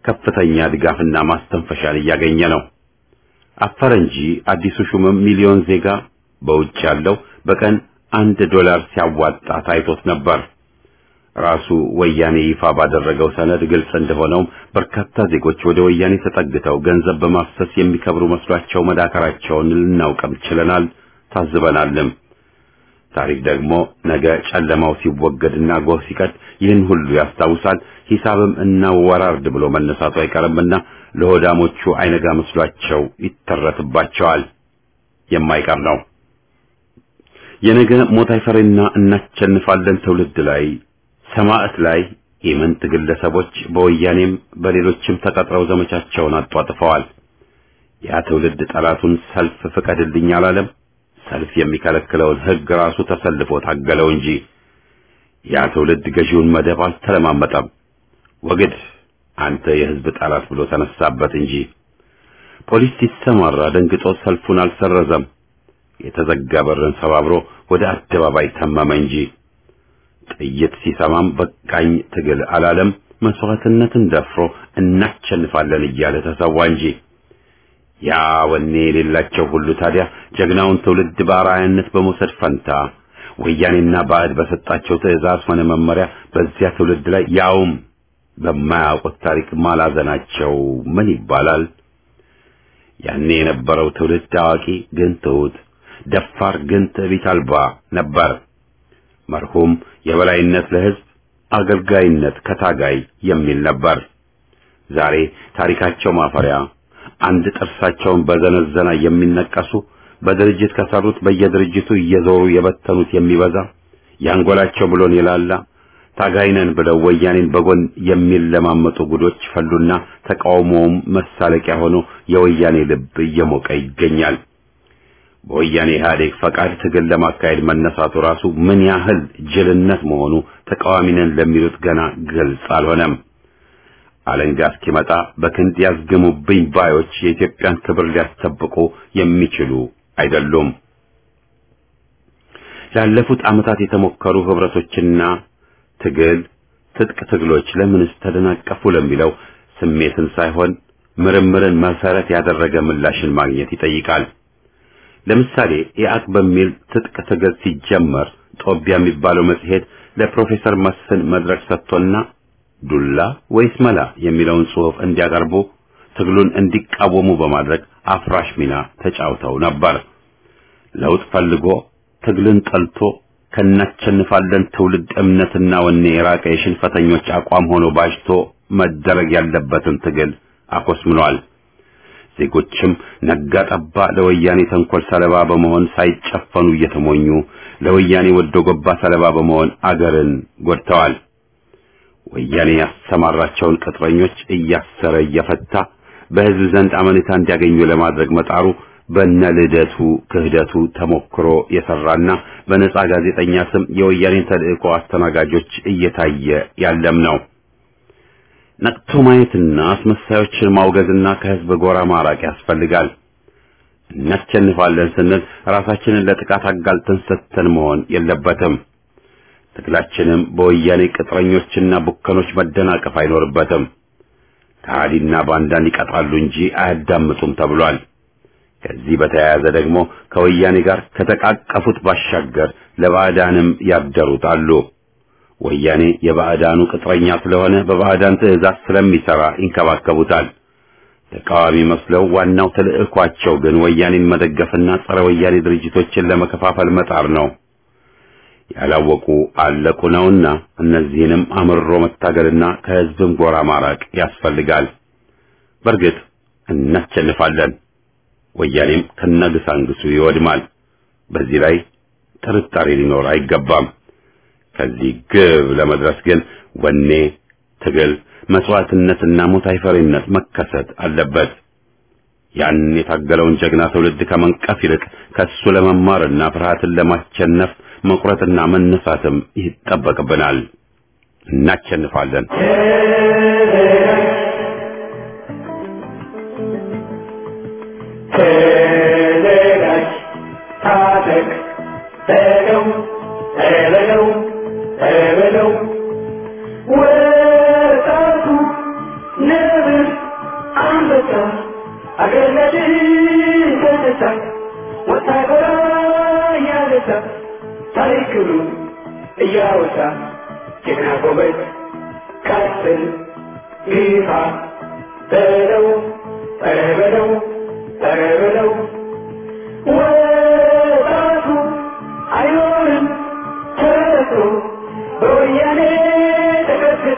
ከፍተኛ ድጋፍና ማስተንፈሻን እያገኘ ነው። አፈረ እንጂ አዲሱ ሹምም ሚሊዮን ዜጋ በውጭ ያለው በቀን አንድ ዶላር ሲያዋጣ ታይቶት ነበር። ራሱ ወያኔ ይፋ ባደረገው ሰነድ ግልጽ እንደሆነውም በርካታ ዜጎች ወደ ወያኔ ተጠግተው ገንዘብ በማፍሰስ የሚከብሩ መስሏቸው መዳከራቸውን ልናውቅም ችለናል፣ ታዝበናልም። ታሪክ ደግሞ ነገ ጨለማው ሲወገድና ጎህ ሲቀድ ይህን ሁሉ ያስታውሳል። ሂሳብም እናወራርድ ብሎ መነሳቱ አይቀርምና ለሆዳሞቹ አይነጋ መስሏቸው ይተረትባቸዋል። የማይቀር ነው። የነገ ሞት አይፈሬና እናቸንፋለን ትውልድ ላይ ሰማዕት ላይ ኢምንት ግለሰቦች በወያኔም በሌሎችም ተቀጥረው ዘመቻቸውን አጧጥፈዋል። ያ ትውልድ ጠላቱን ሰልፍ ፍቀድልኝ አላለም። ሰልፍ የሚከለክለውን ሕግ ራሱ ተሰልፎ ታገለው እንጂ ያ ትውልድ ገዢውን መደብ አልተለማመጠም። ወግድ አንተ የሕዝብ ጠላት ብሎ ተነሳበት እንጂ ፖሊስ ሲሰማራ ደንግጦ ሰልፉን አልሰረዘም። የተዘጋ በርን ሰባብሮ ወደ አደባባይ ተመመ እንጂ ጥይት ሲሰማም በቃኝ ትግል አላለም። መስዋዕትነትን ደፍሮ እናቸንፋለን እያለ ተሰዋ እንጂ ያ ወኔ የሌላቸው ሁሉ ታዲያ ጀግናውን ትውልድ በአርአያነት በመውሰድ ፈንታ ወያኔና ባዕድ በሰጣቸው ትዕዛዝ ሆነ መመሪያ በዚያ ትውልድ ላይ ያውም በማያውቁት ታሪክ ማላዘናቸው ምን ይባላል? ያኔ የነበረው ትውልድ አዋቂ ግን ትሑት፣ ደፋር ግን ትዕቢት አልባ ነበር። መርሁም የበላይነት ለሕዝብ አገልጋይነት ከታጋይ የሚል ነበር። ዛሬ ታሪካቸው ማፈሪያ አንድ ጥርሳቸውን በዘነዘና የሚነቀሱ በድርጅት ከሰሩት በየድርጅቱ እየዞሩ የበተኑት የሚበዛ ያንጎላቸው ብሎን የላላ ታጋይነን ብለው ወያኔን በጎን የሚለማመጡ ጉዶች ፈሉና ተቃውሞውም መሳለቂያ ሆኖ የወያኔ ልብ እየሞቀ ይገኛል። በወያኔ ኢህአዴግ ፈቃድ ትግል ለማካሄድ መነሳቱ ራሱ ምን ያህል ጅልነት መሆኑ ተቃዋሚነን ለሚሉት ገና ግልጽ አልሆነም። አለንጋ እስኪመጣ በክንድ ያዝግሙብኝ ባዮች የኢትዮጵያን ክብር ሊያስጠብቁ የሚችሉ አይደሉም። ላለፉት ዓመታት የተሞከሩ ህብረቶችና ትግል ትጥቅ ትግሎች ለምንስ ተደናቀፉ ለሚለው ስሜትን ሳይሆን ምርምርን መሰረት ያደረገ ምላሽን ማግኘት ይጠይቃል። ለምሳሌ ኢአቅ በሚል ትጥቅ ትግል ሲጀመር ጦቢያ የሚባለው መጽሔት ለፕሮፌሰር መስፍን መድረክ ሰጥቶና ዱላ ወይስ መላ የሚለውን ጽሑፍ እንዲያቀርቡ ትግሉን እንዲቃወሙ በማድረግ አፍራሽ ሚና ተጫውተው ነበር። ለውጥ ፈልጎ ትግልን ጠልቶ ከናቸንፋለን ትውልድ እምነትና ወኔ የራቀ የሽንፈተኞች አቋም ሆኖ ባጅቶ መደረግ ያለበትን ትግል አኮስምኗል። ዜጎችም ነጋ ጠባ ለወያኔ ተንኮል ሰለባ በመሆን ሳይጨፈኑ እየተሞኙ ለወያኔ ወዶ ገባ ሰለባ በመሆን አገርን ጎድተዋል። ወያኔ ያሰማራቸውን ቅጥረኞች እያሰረ እየፈታ በሕዝብ ዘንድ አመኔታ እንዲያገኙ ለማድረግ መጣሩ በነ ልደቱ ክህደቱ ተሞክሮ የሰራና በነጻ ጋዜጠኛ ስም የወያኔን ተልእኮ አስተናጋጆች እየታየ ያለም ነው። ነቅቶ ማየትና አስመሳዮችን ማውገዝና ከሕዝብ ጎራ ማራቅ ያስፈልጋል። እናሸንፋለን ስንል ራሳችንን ለጥቃት አጋልጠን ሰጥተን መሆን የለበትም። ትግላችንም በወያኔ ቅጥረኞችና ቡከኖች መደናቀፍ አይኖርበትም። ከሃዲና ባንዳን ይቀጥራሉ እንጂ አያዳምጡም ተብሏል። ከዚህ በተያያዘ ደግሞ ከወያኔ ጋር ከተቃቀፉት ባሻገር ለባዕዳንም ያደሩት አሉ። ወያኔ የባዕዳኑ ቅጥረኛ ስለሆነ በባዕዳን ትዕዛዝ ስለሚሰራ ይንከባከቡታል። ተቃዋሚ መስለው ዋናው ተልዕኳቸው ግን ወያኔን መደገፍና ጸረ ወያኔ ድርጅቶችን ለመከፋፈል መጣር ነው። ያላወቁ አለቁ ነውና እነዚህንም አምርሮ መታገልና ከሕዝብም ጎራ ማራቅ ያስፈልጋል። በእርግጥ እናሸንፋለን። ወያኔም ከነግሳንግሱ ይወድማል። በዚህ ላይ ጥርጣሬ ሊኖር አይገባም። ከዚህ ግብ ለመድረስ ግን ወኔ፣ ትግል፣ መስዋዕትነትና ሞት አይፈሪነት መከሰት አለበት። ያን የታገለውን ጀግና ትውልድ ከመንቀፍ ይልቅ ከሱ ለመማርና ፍርሃትን ለማሸነፍ መቁረጥና መነሳትም ይጠበቅብናል። እናሸንፋለን። ተዘጋጅ፣ ታጠቅ፣ በለው በለው በለው ወጣቱ ነብር በድል ተነሳ ወታደራ እያነሳ ታሪክሉን እያወሳ ጀግና ጎበዝ ቀጥል ግፋ በለው ኧረ በለው ኧረ በለው ወጣቱ አይኖርም ተረቶ በወያኔ ተቀጥቅጦ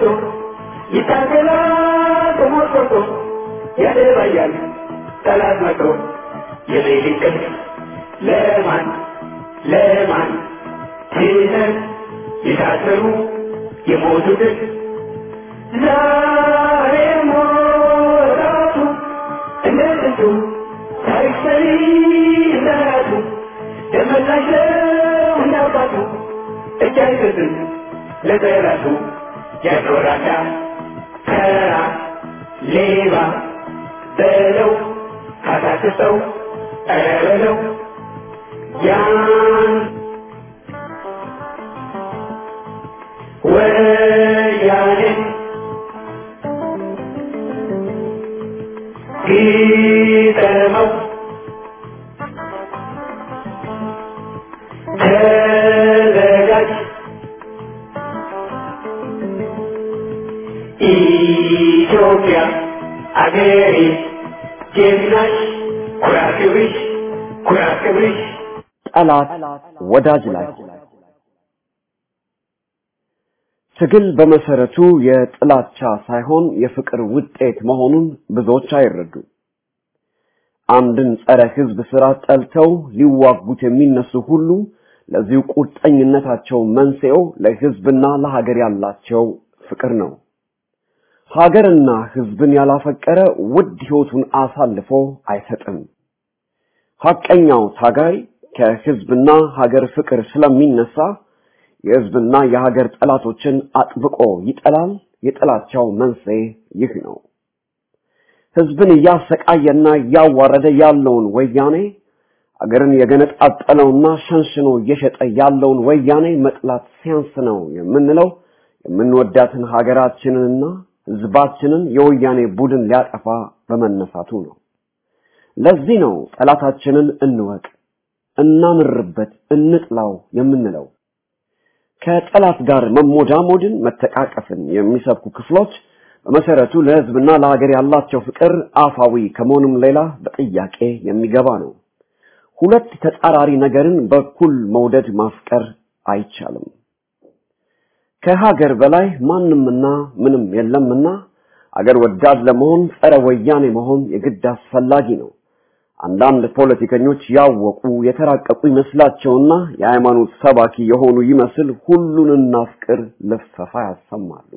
ይታገላል ተሞርቆቶ ያደባያል ጠላት መቶ የሌሊት ቅልፍ ለማን ለማን ትተን የታሰሩ የሞቱትን ዛሬ ሞራቱ እንደ ጥንቱ ታሪክ ሰሪ እንደራቱ ደመላሽ ነው እንዳባቱ እጅ አይሰጥም ለጠላቱ ያኖራዳ ተራ ሌባ በለው ካታክሰው ኧረ በለው ያን ወያኔ ግጠመው ተዘጋጅ ኢትዮጵያ አገሬ ጀግናሽ ኩራት ክብርሽ ኩራት ክብርሽ ጠላት ወዳጅ ላይ ትግል በመሰረቱ የጥላቻ ሳይሆን የፍቅር ውጤት መሆኑን ብዙዎች አይረዱ። አንድን ጸረ ሕዝብ ስራ ጠልተው ሊዋጉት የሚነሱ ሁሉ ለዚሁ ቁርጠኝነታቸው መንስኤው ለሕዝብና ለሀገር ያላቸው ፍቅር ነው። ሀገርና ሕዝብን ያላፈቀረ ውድ ሕይወቱን አሳልፎ አይሰጥም። ሐቀኛው ታጋይ ከሕዝብና ሀገር ፍቅር ስለሚነሳ የሕዝብና የሀገር ጠላቶችን አጥብቆ ይጠላል። የጥላቻው መንስኤ ይህ ነው። ሕዝብን እያሰቃየና እያዋረደ ያለውን ወያኔ አገርን የገነጣጠለውና ሸንሽኖ እየሸጠ ያለውን ወያኔ መጥላት ሲያንስ ነው የምንለው የምንወዳትን ሀገራችንንና ሕዝባችንን የወያኔ ቡድን ሊያጠፋ በመነሳቱ ነው። ለዚህ ነው ጠላታችንን እንወቅ፣ እናምርበት፣ እንጥላው የምንለው። ከጠላት ጋር መሞዳሞድን፣ መተቃቀፍን የሚሰብኩ ክፍሎች በመሰረቱ ለሕዝብና ለሀገር ያላቸው ፍቅር አፋዊ ከመሆኑም ሌላ በጥያቄ የሚገባ ነው። ሁለት ተጻራሪ ነገርን በኩል መውደድ ማፍቀር አይቻልም። ከሀገር በላይ ማንምና ምንም የለምና አገር ወዳድ ለመሆን ጸረ ወያኔ መሆን የግድ አስፈላጊ ነው። አንዳንድ ፖለቲከኞች ያወቁ የተራቀቁ ይመስላቸውና የሃይማኖት ሰባኪ የሆኑ ይመስል ሁሉን እናፍቅር ልፈፋ ያሰማሉ።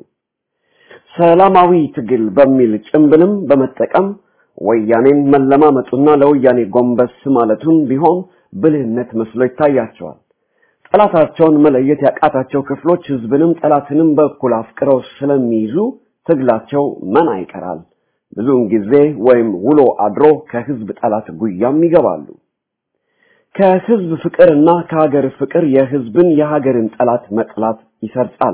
ሰላማዊ ትግል በሚል ጭምብልም በመጠቀም ወያኔን መለማመጡና ለወያኔ ጎንበስ ማለቱን ቢሆን ብልህነት መስሎ ይታያቸዋል። ጠላታቸውን መለየት ያቃታቸው ክፍሎች ህዝብንም ጠላትንም በኩል አፍቅረው ስለሚይዙ ትግላቸው መና ይቀራል። ብዙውን ጊዜ ወይም ውሎ አድሮ ከህዝብ ጠላት ጉያም ይገባሉ። ከህዝብ ፍቅርና ከሀገር ፍቅር የህዝብን የሀገርን ጠላት መጥላት ይሰርጻል።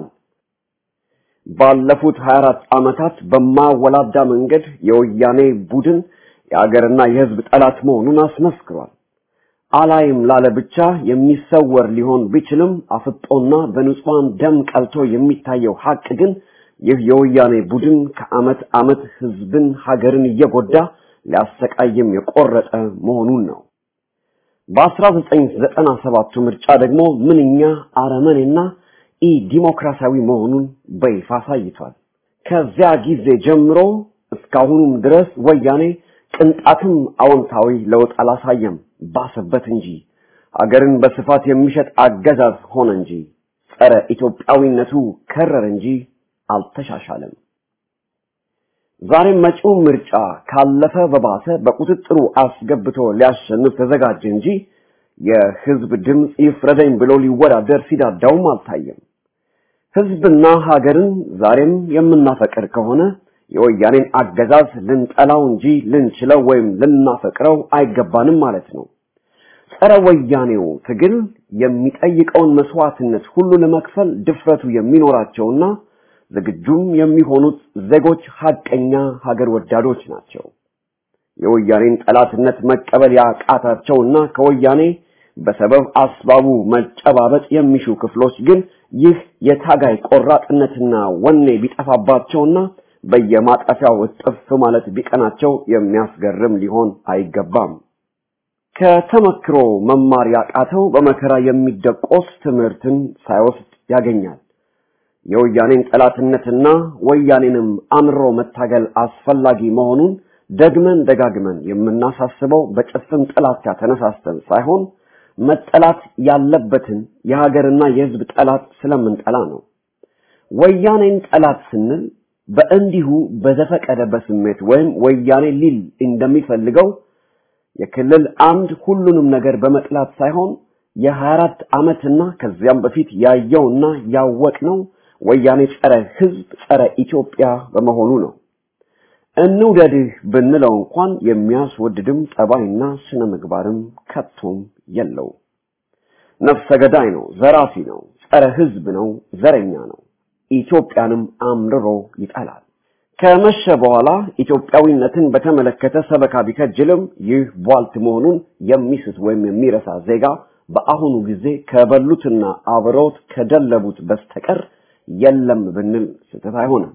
ባለፉት 24 ዓመታት በማወላዳ መንገድ የወያኔ ቡድን የሀገርና የህዝብ ጠላት መሆኑን አስመስክሯል። አላይም ላለ ብቻ የሚሰወር ሊሆን ቢችልም አፍጦና በንጹሃን ደም ቀልቶ የሚታየው ሀቅ ግን ይህ የወያኔ ቡድን ከዓመት ዓመት ህዝብን ሀገርን እየጎዳ ሊያሰቃይም የቆረጠ መሆኑን ነው። በ1997ቱ ምርጫ ደግሞ ምንኛ አረመኔና ኢ ዲሞክራሲያዊ መሆኑን በይፋ አሳይቷል። ከዚያ ጊዜ ጀምሮ እስካሁኑም ድረስ ወያኔ ቅንጣትም አዎንታዊ ለውጥ አላሳየም፣ ባሰበት እንጂ አገርን በስፋት የሚሸጥ አገዛዝ ሆነ እንጂ ጸረ ኢትዮጵያዊነቱ ከረር እንጂ አልተሻሻለም። ዛሬም መጪው ምርጫ ካለፈ በባሰ በቁጥጥሩ አስገብቶ ሊያሸንፍ ተዘጋጀ እንጂ የህዝብ ድምፅ ይፍረደኝ ብሎ ሊወዳደር ሲዳዳውም አልታየም። ህዝብና ሀገርን ዛሬም የምናፈቅር ከሆነ የወያኔን አገዛዝ ልንጠላው እንጂ ልንችለው ወይም ልናፈቅረው አይገባንም ማለት ነው። ጸረ ወያኔው ትግል የሚጠይቀውን መስዋዕትነት ሁሉ ለመክፈል ድፍረቱ የሚኖራቸውና ዝግጁም የሚሆኑት ዜጎች ሀቀኛ ሀገር ወዳዶች ናቸው። የወያኔን ጠላትነት መቀበል ያቃታቸውና ከወያኔ በሰበብ አስባቡ መጨባበጥ የሚሹ ክፍሎች ግን ይህ የታጋይ ቆራጥነትና ወኔ ቢጠፋባቸውና በየማጠፊያው እጥፍ ማለት ቢቀናቸው የሚያስገርም ሊሆን አይገባም። ከተመክሮ መማር ያቃተው በመከራ የሚደቆስ ትምህርትን ሳይወስድ ያገኛል። የወያኔን ጠላትነትና ወያኔንም አምሮ መታገል አስፈላጊ መሆኑን ደግመን ደጋግመን የምናሳስበው በጭፍን ጥላቻ ተነሳስተን ሳይሆን መጠላት ያለበትን የሀገርና የሕዝብ ጠላት ስለምንጠላ ነው። ወያኔን ጠላት ስንል በእንዲሁ በዘፈቀደ በስሜት ወይም ወያኔ ሊል እንደሚፈልገው የክልል አምድ ሁሉንም ነገር በመጥላት ሳይሆን የ24 ዓመትና ከዚያም በፊት ያየውና ያወቅነው ወያኔ ጸረ ሕዝብ ጸረ ኢትዮጵያ በመሆኑ ነው። እንውደድህ ብንለው እንኳን የሚያስወድድም ጠባይና ስነ ምግባርም ከቶም የለው። ነፍሰ ገዳይ ነው፣ ዘራፊ ነው፣ ጸረ ሕዝብ ነው፣ ዘረኛ ነው። ኢትዮጵያንም አምርሮ ይጠላል። ከመሸ በኋላ ኢትዮጵያዊነትን በተመለከተ ሰበካ ቢከጅልም ይህ ቧልት መሆኑን የሚስት ወይም የሚረሳ ዜጋ በአሁኑ ጊዜ ከበሉትና አብረውት ከደለቡት በስተቀር የለም ብንል ስህተት አይሆንም።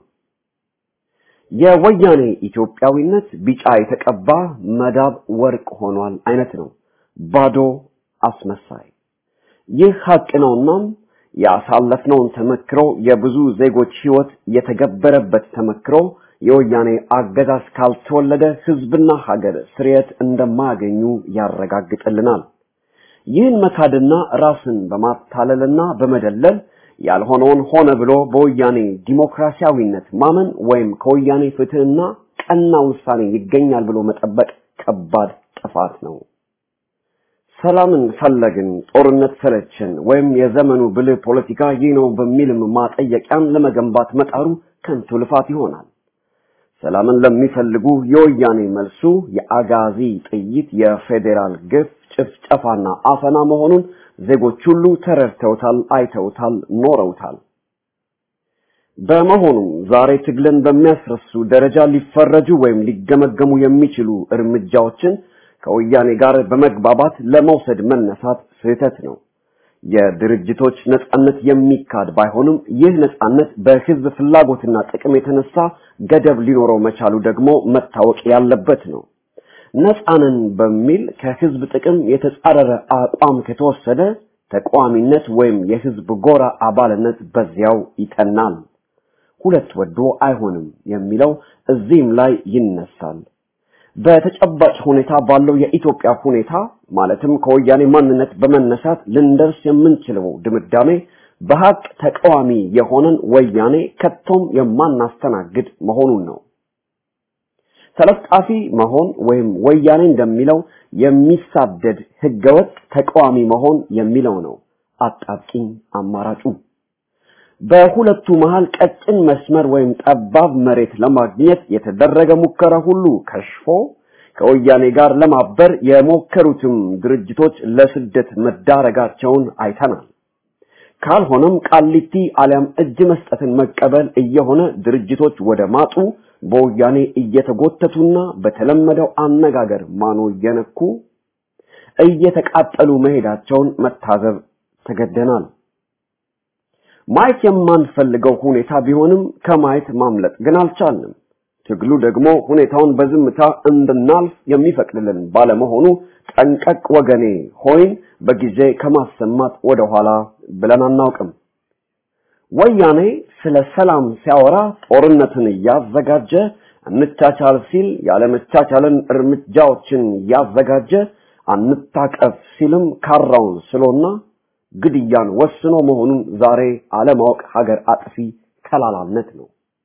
የወያኔ ኢትዮጵያዊነት ቢጫ የተቀባ መዳብ ወርቅ ሆኗል አይነት ነው። ባዶ አስመሳይ። ይህ ሀቅ ነውናም ያሳለፍነውን ተመክሮ የብዙ ዜጎች ህይወት የተገበረበት ተመክሮ የወያኔ አገዛዝ ካልተወለደ ህዝብና ሀገር ስርየት እንደማያገኙ ያረጋግጥልናል። ይህን መካድና ራስን በማታለልና በመደለል ያልሆነውን ሆነ ብሎ በወያኔ ዲሞክራሲያዊነት ማመን ወይም ከወያኔ ፍትህና ቀና ውሳኔ ይገኛል ብሎ መጠበቅ ከባድ ጥፋት ነው። ሰላምን ፈለግን፣ ጦርነት ሰለችን፣ ወይም የዘመኑ ብልህ ፖለቲካ ይህ ነው በሚልም ማጠየቂያን ለመገንባት መጣሩ ከንቱ ልፋት ይሆናል። ሰላምን ለሚፈልጉ የወያኔ መልሱ የአጋዚ ጥይት፣ የፌዴራል ግፍ፣ ጭፍጨፋና አፈና መሆኑን ዜጎች ሁሉ ተረድተውታል፣ አይተውታል፣ ኖረውታል። በመሆኑም ዛሬ ትግልን በሚያስረሱ ደረጃ ሊፈረጁ ወይም ሊገመገሙ የሚችሉ እርምጃዎችን ከወያኔ ጋር በመግባባት ለመውሰድ መነሳት ስህተት ነው። የድርጅቶች ነጻነት የሚካድ ባይሆንም ይህ ነጻነት በህዝብ ፍላጎትና ጥቅም የተነሳ ገደብ ሊኖረው መቻሉ ደግሞ መታወቅ ያለበት ነው። ነጻንን በሚል ከህዝብ ጥቅም የተጻረረ አቋም ከተወሰደ ተቃዋሚነት ወይም የህዝብ ጎራ አባልነት በዚያው ይጠናል። ሁለት ወዶ አይሆንም የሚለው እዚህም ላይ ይነሳል። በተጨባጭ ሁኔታ ባለው የኢትዮጵያ ሁኔታ ማለትም ከወያኔ ማንነት በመነሳት ልንደርስ የምንችለው ድምዳሜ በሀቅ ተቃዋሚ የሆነን ወያኔ ከቶም የማናስተናግድ መሆኑን ነው። ተለጣፊ መሆን ወይም ወያኔ እንደሚለው የሚሳደድ ህገወጥ ተቃዋሚ መሆን የሚለው ነው አጣብቂኝ አማራጩ። በሁለቱ መሃል ቀጭን መስመር ወይም ጠባብ መሬት ለማግኘት የተደረገ ሙከራ ሁሉ ከሽፎ ከወያኔ ጋር ለማበር የሞከሩትም ድርጅቶች ለስደት መዳረጋቸውን አይተናል። ካልሆነም ቃሊቲ አሊያም እጅ መስጠትን መቀበል እየሆነ ድርጅቶች ወደ ማጡ በወያኔ እየተጎተቱና በተለመደው አነጋገር ማኖ እየነኩ እየተቃጠሉ መሄዳቸውን መታዘብ ተገደናል። ማየት የማንፈልገው ሁኔታ ቢሆንም ከማየት ማምለጥ ግን አልቻልንም። ትግሉ ደግሞ ሁኔታውን በዝምታ እንድናልፍ የሚፈቅድልን ባለመሆኑ ጠንቀቅ ወገኔ ሆይን በጊዜ ከማሰማት ወደኋላ ብለን አናውቅም። ወያኔ ስለ ሰላም ሲያወራ ጦርነትን እያዘጋጀ እንቻቻል ሲል ያለመቻቻልን እርምጃዎችን እያዘጋጀ አንታቀፍ ሲልም ካራውን ስሎና ግድያን ወስኖ መሆኑን ዛሬ አለማወቅ ሀገር አጥፊ ከላላነት ነው።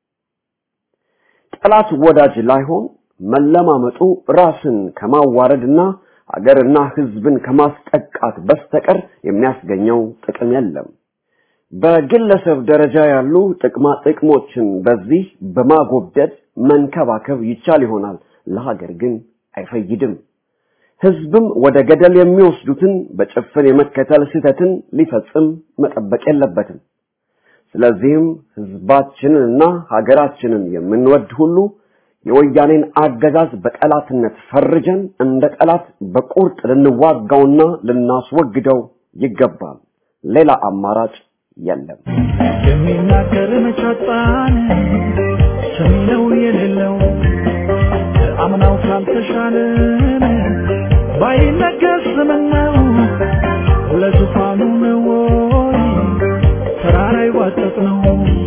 ጠላት ወዳጅ ላይሆን መለማመጡ ራስን ከማዋረድና ሀገርና ሕዝብን ከማስጠቃት በስተቀር የሚያስገኘው ጥቅም የለም። በግለሰብ ደረጃ ያሉ ጥቅማ ጥቅሞችን በዚህ በማጎብደድ መንከባከብ ይቻል ይሆናል፣ ለሀገር ግን አይፈይድም። ህዝብም ወደ ገደል የሚወስዱትን በጭፍን የመከተል ስህተትን ሊፈጽም መጠበቅ የለበትም። ስለዚህም ህዝባችንንና ሀገራችንን የምንወድ ሁሉ የወያኔን አገዛዝ በጠላትነት ፈርጀን እንደ ጠላት በቁርጥ ልንዋጋውና ልናስወግደው ይገባል። ሌላ አማራጭ የለም። የሚናገር መቻጣን ሰሚነው የሌለው አምናው ካልተሻለን ባይነገር ስምነው ለዙፋኑ ነው ወይ ተራራ ይዋጠጥ ነው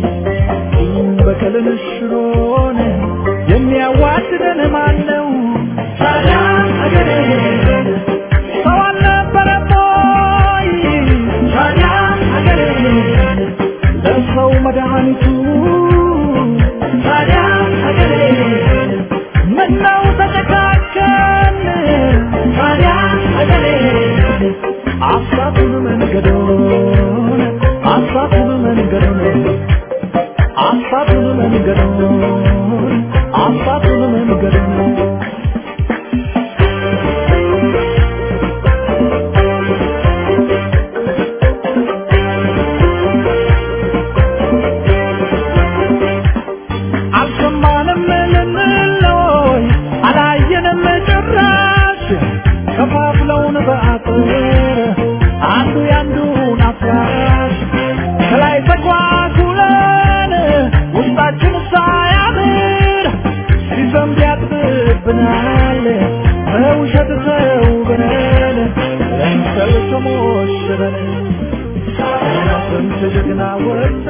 በቀልን ሽሮን የሚያዋድደን ማን ነው? ታዲያ አገሬ ሰው አልነበረም ወይ? ታዲያ አገሬ ለሰው መድኃኒቱ ታዲያ አገሬ ምነው ተጨካከን? ታዲያ አገሬ አሳቱን መንገዶን አሳቱን መንገዶን አሳቱን መንገዶን አሳቱን መንገዶን አልሰማንም ልንለይ አላየንም ጭራሽ ከፋፍለውን በአጥር አንዱ ያንዱን አፍራሽ ከላይ ተጓጉለን ውስጣችን ሳያምር ሲዘንብ ያጥብብናል በውሸት ተውበን ለምሰል ተሞሽረን ስንት ጀግና ወጣ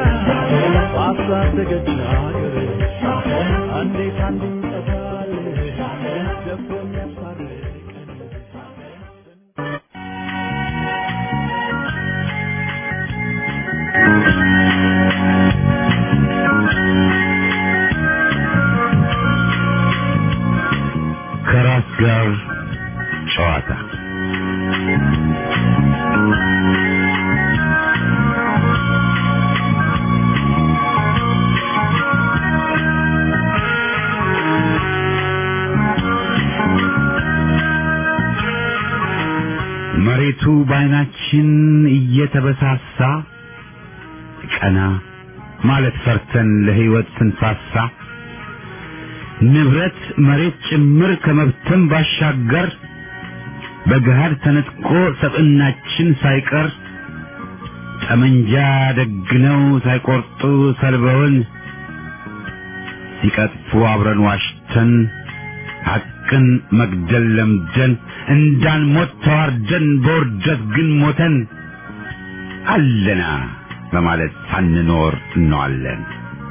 ባሳደገች ሀገር እንዴት አንዱ ይጠፋል ደፍሮ የሚያስታርቀን ከራስ ጋር ጨዋታ መሬቱ በዓይናችን እየተበሳሳ ቀና ማለት ፈርተን ለሕይወት ስንሳሳ ንብረት መሬት ጭምር ከመብተን ባሻገር በገሃድ ተነጥቆ ሰብዕናችን ሳይቀር ጠመንጃ ደግነው ሳይቆርጡ ሰልበውን ሲቀጥፉ አብረን ዋሽተን ሐቅን መግደል ለምደን እንዳንሞት ተዋርደን በውርደት ግን ሞተን አለና በማለት ሳንኖር እንዋለን።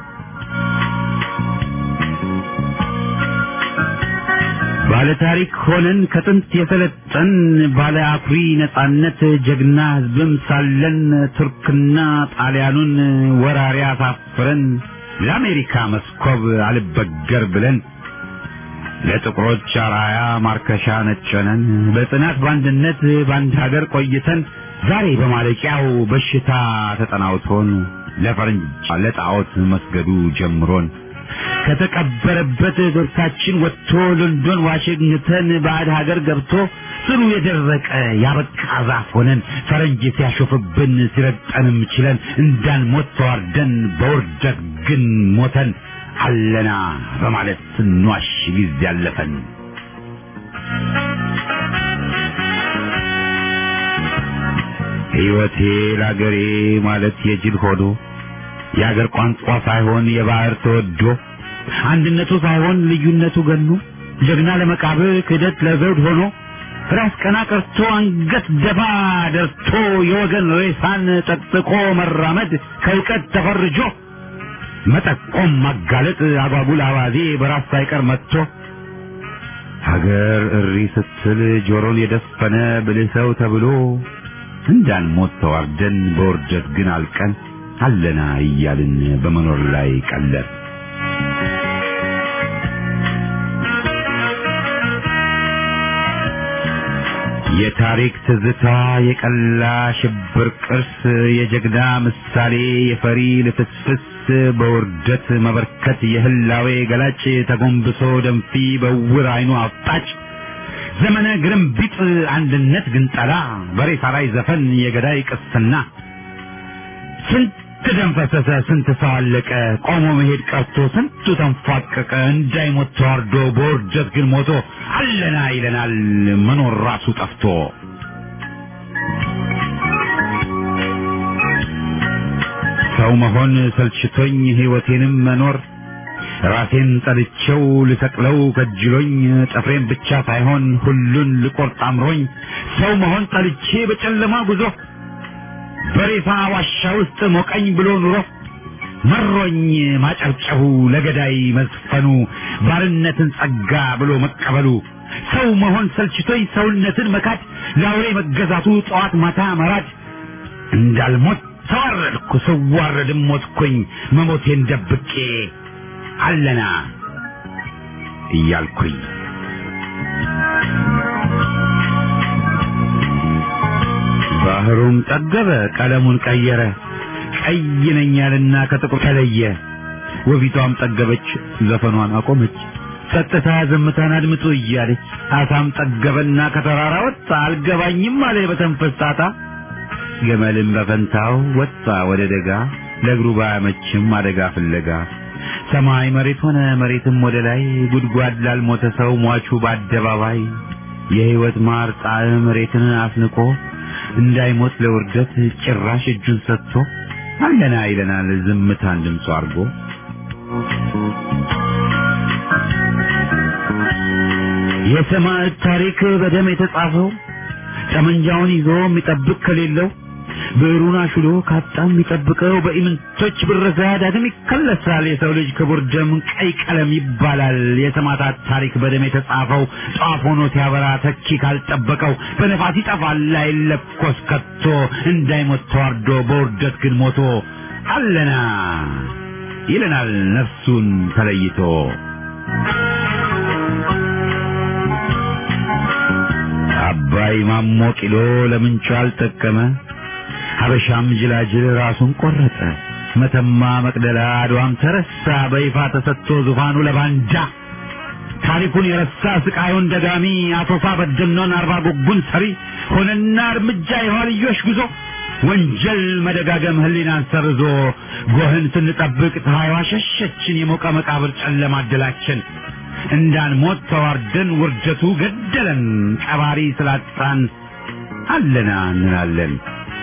ባለ ታሪክ ሆነን ከጥንት የሰለጠን ባለ አኩሪ ነጻነት ጀግና ሕዝብም ሳለን ቱርክና ጣሊያኑን ወራሪ አሳፍረን ለአሜሪካ መስኮብ አልበገር ብለን ለጥቁሮች አራያ ማርከሻ ነጨነን በጽናት በአንድነት በአንድ ሀገር ቆይተን ዛሬ በማለቂያው በሽታ ተጠናውቶን ለፈረንጅ ለጣዖት መስገዱ ጀምሮን ከተቀበረበት ገብታችን ወጥቶ ሎንዶን ዋሽንግተን ባዕድ ሀገር ገብቶ ስሩ የደረቀ ያበቃ ዛፍ ሆነን ፈረንጅ ሲያሾፍብን ሲረግጠንም ችለን እንዳንሞት ተዋርደን በውርደት ግን ሞተን አለና በማለት ስንዋሽ ጊዜ ያለፈን ሕይወቴ ለአገሬ ማለት የጅል ሆዶ የአገር ቋንቋ ሳይሆን የባህር ተወዶ አንድነቱ ሳይሆን ልዩነቱ ገኖ ጀግና ለመቃብር ክህደት ለዘውድ ሆኖ ራስ ቀና ቀርቶ አንገት ደፋ ደርቶ የወገን ሬሳን ጠጥቆ መራመድ ከእውቀት ተፈርጆ መጠቆም ማጋለጥ አጓጉል አባዜ በራስ ሳይቀር መጥቶ ሀገር እሪ ስትል ጆሮን የደፈነ ብልህ ሰው ተብሎ እንዳንሞት ተዋርደን በውርደት ግን አልቀን አለና እያልን በመኖር ላይ ቀለር የታሪክ ትዝታ የቀላ ሽብር ቅርስ የጀግና ምሳሌ የፈሪ ልፍስፍስ በውርደት መበርከት የህላዌ ገላጭ ተጎንብሶ ደንፊ በውር አይኑ አፍጣጭ ዘመነ ግርምቢጥ አንድነት ግንጠላ በሬሳ ላይ ዘፈን የገዳይ ቅስና ስንት ደም ፈሰሰ፣ ስንት ሰው አለቀ፣ ቆሞ መሄድ ቀርቶ ስንቱ ተንፏቀቀ፣ እንዳይሞት ተዋርዶ በውርደት ግን ሞቶ አለና ይለናል መኖር ራሱ ጠፍቶ። ሰው መሆን ሰልችቶኝ ሕይወቴንም መኖር ራሴን ጠልቼው ልሰቅለው ከጅሎኝ ጥፍሬን ብቻ ሳይሆን ሁሉን ልቆርጥ አምሮኝ ሰው መሆን ጠልቼ በጨለማ ጉዞ በሬሳ ዋሻ ውስጥ ሞቀኝ ብሎ ኑሮ መሮኝ ማጨብጨቡ ለገዳይ መዝፈኑ ባርነትን ጸጋ ብሎ መቀበሉ ሰው መሆን ሰልችቶኝ ሰውነትን መካድ ለአውሬ መገዛቱ ጠዋት ማታ መራድ እንዳልሞት ተዋረድኩ ስዋረድም ሞትኩኝ መሞቴን ደብቄ አለና እያልኩኝ ባህሩም ጠገበ ቀለሙን ቀየረ ቀይ ነኝ ያልና ከጥቁር ተለየ ወፊቷም ጠገበች ዘፈኗን አቆመች ጸጥታ ዝምታን አድምጡ እያለች አሳም ጠገበና ከተራራ ወጣ አልገባኝም አለ በተንፈስ ጣጣ ገመልም በፈንታው ወጣ ወደ ደጋ ለእግሩ ባያመችም አደጋ ፍለጋ ሰማይ መሬት ሆነ መሬትም ወደ ላይ ጉድጓድ ላልሞተ ሰው ሟቹ በአደባባይ የሕይወት ማር ጣዕም መሬትን አስንቆ እንዳይሞት ለውርደት ጭራሽ እጁን ሰጥቶ አለና ይለናል ዝምታን ድምፁ አድርጎ የሰማዕት ታሪክ በደም የተጻፈው ጠመንጃውን ይዞ የሚጠብቅ ከሌለው ብዕሩን አሹሎ ካጣ የሚጠብቀው በኢምንቶች ብረዛ ዳግም ይከለሳል። የሰው ልጅ ክቡር ደም ቀይ ቀለም ይባላል። የሰማዕታት ታሪክ በደም የተጻፈው ጧፍ ሆኖ ሲያበራ ተኪ ካልጠበቀው በነፋስ ይጠፋል አይለኮስ ከቶ እንዳይሞት ተዋርዶ በውርደት ግን ሞቶ አለና ይለናል ነፍሱን ተለይቶ አባይ ማሞ ቂሎ ለምንቹ አልጠቀመ ሀበሻም ጅላጅል ራሱን ቆረጠ። መተማ መቅደላ አድዋም ተረሳ በይፋ ተሰጥቶ ዙፋኑ ለባንዳ ታሪኩን የረሳ ስቃዩን ደጋሚ አቶሳ በደኖን አርባ ጉጉን ሰሪ ሆነና እርምጃ የኋልዮሽ ጉዞ ወንጀል መደጋገም ህሊናን ሰርዞ ጎህን ስንጠብቅ ፀሐይዋ ሸሸችን የሞቀ መቃብር ጨለማ አደላችን እንዳንሞት ተዋርደን ውርደቱ ገደለን ቀባሪ ስላጣን አለና እንላለን።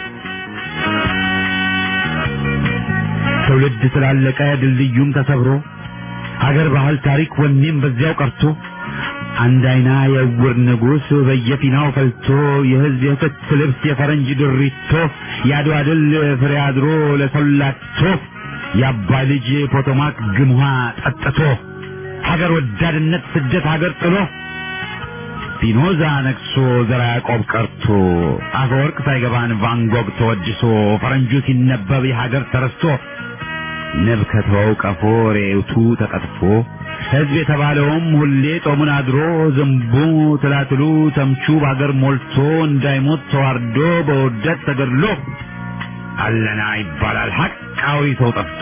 ትውልድ ስላለቀ ድልድዩም ተሰብሮ ሀገር ባህል ታሪክ ወኔም በዚያው ቀርቶ አንድ አይና የዕውር ንጉሥ በየፊናው ፈልቶ የህዝብ የክት ልብስ የፈረንጅ ድሪቶ የአድዋ ድል ፍሬ አድሮ ለሰላቶ የአባይ ልጅ ፖቶማክ ግምሃ ጠጥቶ ሀገር ወዳድነት ስደት ሀገር ጥሎ ፒኖዛ ነግሶ ዘራ ያዕቆብ ቀርቶ አፈወርቅ ሳይገባን ቫንጎግ ተወድሶ ፈረንጁ ሲነበብ የሀገር ተረስቶ ንብ ከተወው ቀፎ ሬውቱ ተቀጥፎ ሕዝብ የተባለውም ሁሌ ጦሙን አድሮ ዝንቡ ትላትሉ ተምቹ በአገር ሞልቶ እንዳይሞት ተዋርዶ በውርደት ተገድሎ አለና ይባላል ሐቃዊ ሰው ጠፍቶ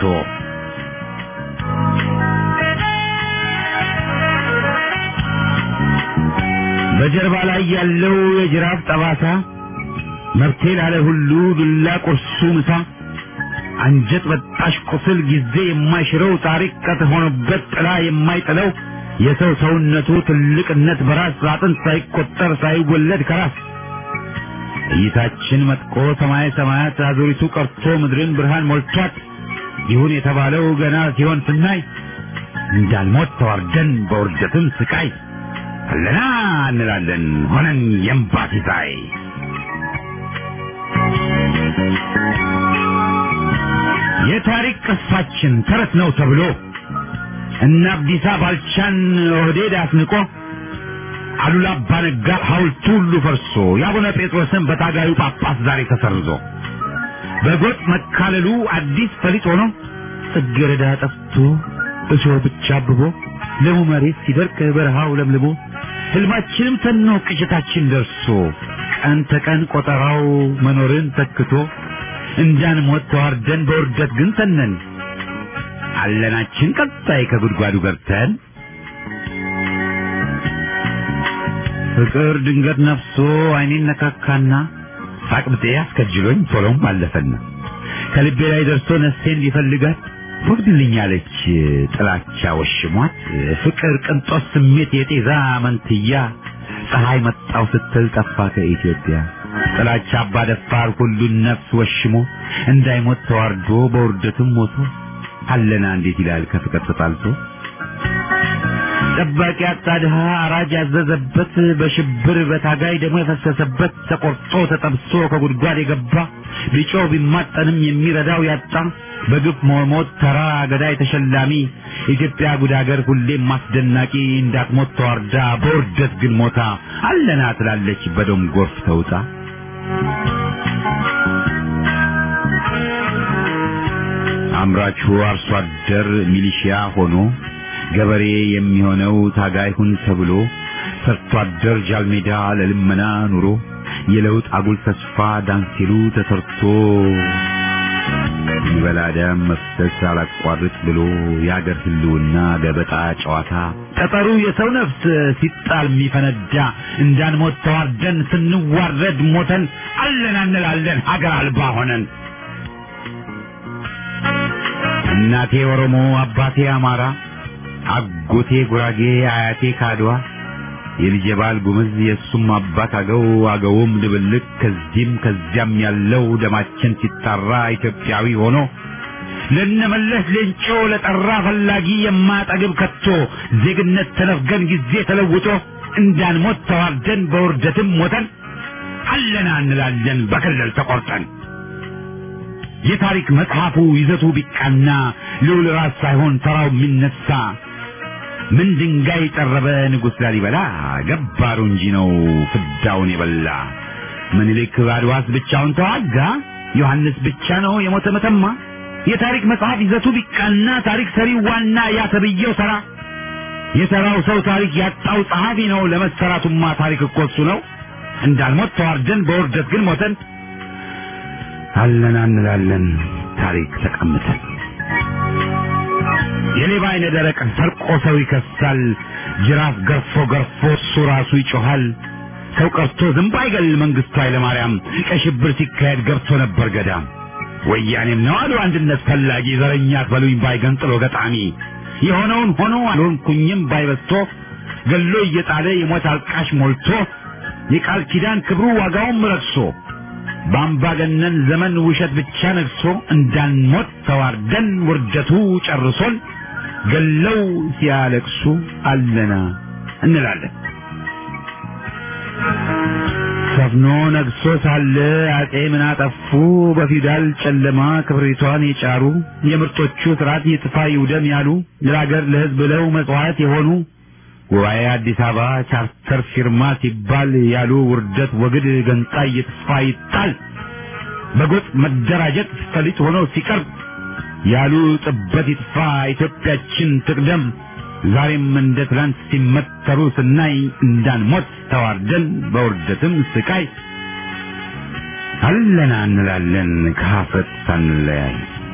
በጀርባ ላይ ያለው የጅራፍ ጠባሳ መብቴ ላለ ሁሉ ዱላ ቁርሱ ምሳ አንጀት በጣሽ ቁስል ጊዜ የማይሽረው ታሪክ ከተሆነበት ጥላ የማይጥለው የሰው ሰውነቱ ትልቅነት በራስ አጥንት ሳይቆጠር ሳይወለድ ከራስ እይታችን መጥቆ ሰማይ ሰማያት አዙሪቱ ቀርቶ ምድርን ብርሃን ሞልቷት ይሁን የተባለው ገና ሲሆን ስናይ እንዳልሞት ተዋርደን በውርደትም ስቃይ አለና እንላለን ሆነን የእምባ ሲሳይ የታሪክ ቅርሳችን ተረት ነው ተብሎ እነ አብዲሳ ባልቻን ኦህዴድ አስንቆ አሉላ አባ ነጋ ሐውልቱ ሁሉ ፈርሶ የአቡነ ጴጥሮስን በታጋዩ ጳጳስ ዛሬ ተሰርዞ በጎጥ መካለሉ አዲስ ፈሊጥ ሆኖ ጽጌረዳ ጠፍቶ እሾህ ብቻ አብቦ ለሙ መሬት ሲደርቅ በረሃው ለምልሞ ህልማችንም ተኖ ቅዠታችን ደርሶ ቀን ተቀን ቆጠራው መኖርን ተክቶ እንዳንሞት ተዋርደን በውርደት ግን ተነን አለናችን ቀጣይ ከጉድጓዱ ገብተን ፍቅር ድንገት ነፍሶ አይኔን ነካካና ሳቅብጤ አስከጅሎኝ ቶሎም አለፈና ከልቤ ላይ ደርሶ ነፍሴን ቢፈልጋት ወግድልኛለች ጥላቻ ወሽሟት ፍቅር ቅንጦት ስሜት የጤዛ መንትያ ፀሐይ መጣው ስትል ጠፋ ከኢትዮጵያ ጥላቻ አባደፋር ሁሉን ነፍስ ወሽሞ እንዳይሞት ተዋርዶ በውርደትም ሞቶ አለና እንዴት ይላል ከፍቅር ተጣልቶ ጠባቂ አጣ ድሃ አራጅ ያዘዘበት በሽብር በታጋይ ደግሞ የፈሰሰበት ተቆርጦ ተጠብሶ ከጉድጓድ የገባ ቢጮ ቢማጠንም የሚረዳው ያጣ በግፍ መሞት ተራ ገዳይ ተሸላሚ ኢትዮጵያ ጉድ አገር ሁሌም ማስደናቂ እንዳትሞት ተዋርዳ በውርደት ግን ሞታ አለና ትላለች በደም ጎርፍ ተውጣ አምራቹ አርሶ አደር ሚሊሺያ ሆኖ ገበሬ የሚሆነው ታጋይ ሁን ተብሎ ሰርቶ አደር ጃልሜዳ ለልመና ኑሮ የለውጥ አጉል ተስፋ ዳንሲሉ ተሰርቶ ይበላ ደም መፍሰስ አላቋርጥ ብሎ የአገር ህልውና ገበጣ ጨዋታ ጠጠሩ የሰው ነፍስ ሲጣል የሚፈነዳ እንዳንሞት ተዋርደን ስንዋረድ ሞተን አለን እንላለን ሀገር አልባ ሆነን እናቴ ኦሮሞ አባቴ አማራ አጎቴ ጉራጌ አያቴ ካድዋ የልጄ ባል ጉምዝ የእሱም አባት አገው አገውም ድብልቅ ከዚህም ከዚያም ያለው ደማችን ሲጣራ ኢትዮጵያዊ ሆኖ ለነመለስ ሌንጮ ለጠራ ፈላጊ የማጠግብ ከቶ ዜግነት ተነፍገን ጊዜ ተለውጦ እንዳንሞት ተዋርደን በውርደትም ሞተን አለና እንላለን በክልል ተቆርጠን የታሪክ መጽሐፉ ይዘቱ ቢቃና ልዑል ራስ ሳይሆን ተራው የሚነሳ ምን ድንጋይ ጠረበ ንጉሥ ላሊበላ ገባሩ እንጂ ነው ፍዳውን የበላ ምኒልክ አድዋስ ብቻውን ተዋጋ ዮሐንስ ብቻ ነው የሞተ መተማ የታሪክ መጽሐፍ ይዘቱ ቢቃና ታሪክ ሰሪው ዋና ያ ተብዬው ተራ የሰራው ሰው ታሪክ ያጣው ጸሐፊ ነው ለመሰራቱማ ታሪክ እኮ እሱ ነው እንዳልሞት ተዋርደን በውርደት ግን ሞተን አለና እንላለን ታሪክ ተቀምጠን የሌባ አይነ ደረቅ ሰርቆ ሰው ይከሳል ጅራፍ ገርፎ ገርፎ እሱ ራሱ ይጮሃል ሰው ቀርቶ ዝንብ አይገል መንግስቱ ኃይለማርያም ቀይ ሽብር ሲካሄድ ገብቶ ነበር ገዳም ወያኔም ነው አሉ አንድነት ፈላጊ ዘረኛ አትበሉኝ ባይገንጥሎ ገጣሚ የሆነውን ሆኖ አልሆንኩኝም ባይበስቶ ገሎ እየጣለ የሞት አልቃሽ ሞልቶ የቃል ኪዳን ክብሩ ዋጋውም ረክሶ በአምባገነን ዘመን ውሸት ብቻ ነግሶ እንዳንሞት ተዋርደን ውርደቱ ጨርሶን ገለው ሲያለቅሱ አለና እንላለን። ሰፍኖ ነግሶ ሳለ አጤ ምን አጠፉ? በፊውዳል ጨለማ ክብሪቷን የጫሩ የምርጦቹ ስርዓት ይጥፋ ይውደም ያሉ ለሀገር ለሕዝብ ብለው መጽዋዕት የሆኑ ጉባኤ አዲስ አበባ ቻርተር ፊርማ ሲባል ያሉ ውርደት ወግድ ገንጣይ ይጥፋ ይጣል በጎጥ መደራጀት ፈሊጥ ሆኖ ሲቀርብ ያሉ ጥበት ይጥፋ ኢትዮጵያችን ትቅደም ዛሬም እንደ ትላንት ሲመተሩ ስናይ እንዳንሞት ተዋርደን በውርደትም ስቃይ አለና እንላለን ከሀፍረት ሳንለያይ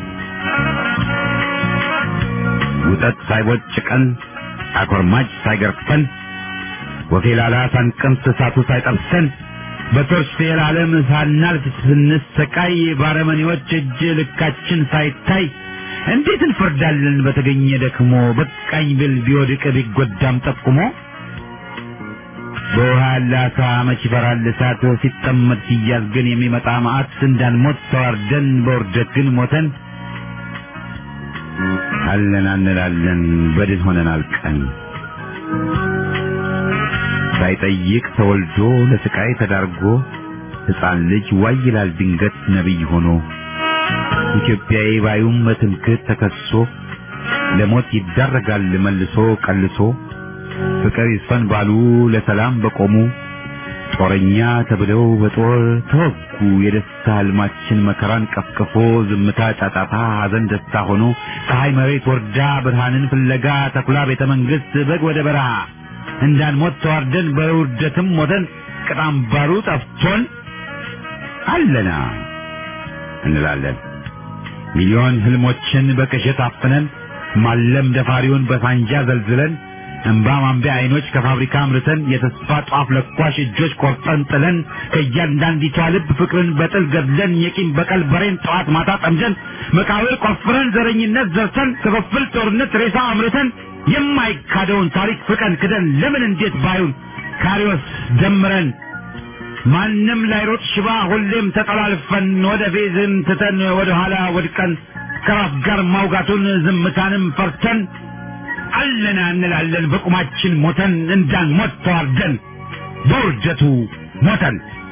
ውጠት ሳይቦጭቀን አኮርማጭ ሳይገርፈን ወፌላላ ሳንቀምስ እሳቱ ሳይጠብሰን በቶርች ፌል ዓለም ሳናልፍ ስንሰቃይ ባረመኔዎች እጅ ልካችን ሳይታይ እንዴት እንፈርዳለን በተገኘ ደክሞ በቃኝ ብል ቢወድቅ ቢጎዳም ጠቁሞ በውሃ ያለ አሳ መች ይፈራል እሳት ሲጠመድ ሲያዝ ግን የሚመጣ መዓት እንዳንሞት ተዋርደን በውርደት ግን ሞተን አለን እንላለን በድን ሆነን አልቀን ሳይጠይቅ ተወልዶ ለስቃይ ተዳርጎ ሕፃን ልጅ ዋይ ይላል ድንገት ነቢይ ሆኖ ኢትዮጵያዊ ባዩም በትምክህት ተከሶ ለሞት ይዳረጋል መልሶ ቀልሶ ፍቅር ይስፈን ባሉ ለሰላም በቆሙ ጦረኛ ተብለው በጦር ተወጉ። የደስታ ህልማችን መከራን ቀፍቅፎ ዝምታ ጫጫታ፣ ሐዘን ደስታ ሆኖ ፀሐይ መሬት ወርዳ ብርሃንን ፍለጋ ተኩላ ቤተ መንግስት በግ ወደ በረሃ እንዳንሞት ተዋርደን በውርደትም ሞተን ቅጣም ባሩ ጠፍቶን አለና እንላለን። ሚሊዮን ህልሞችን በቅዠት አፍነን ማለም ደፋሪውን በሳንጃ ዘልዝለን እንባ ማንቢያ አይኖች ከፋብሪካ አምርተን የተስፋ ጧፍ ለኳሽ እጆች ቆርጠን ጥለን ከእያንዳንዲቷ ልብ ፍቅርን በጥል ገድለን የቂም በቀል በሬን ጠዋት ማታ ጠምደን መቃብር ቆፍረን ዘረኝነት ዘርተን ክፍፍል ጦርነት ሬሳ አምርተን የማይካደውን ታሪክ ፍቀን ክደን ለምን እንዴት ባዩን ካሪዎስ ደምረን ማንም ላይሮጥ ሽባ ሁሌም ተጠላልፈን ወደ ፌዝን ትተን ወደ ኋላ ወድቀን ከራስ ጋር ማውጋቱን ዝምታንም ፈርተን አለና እንላለን በቁማችን ሞተን እንዳንሞት ተዋርደን በውርደቱ ሞተን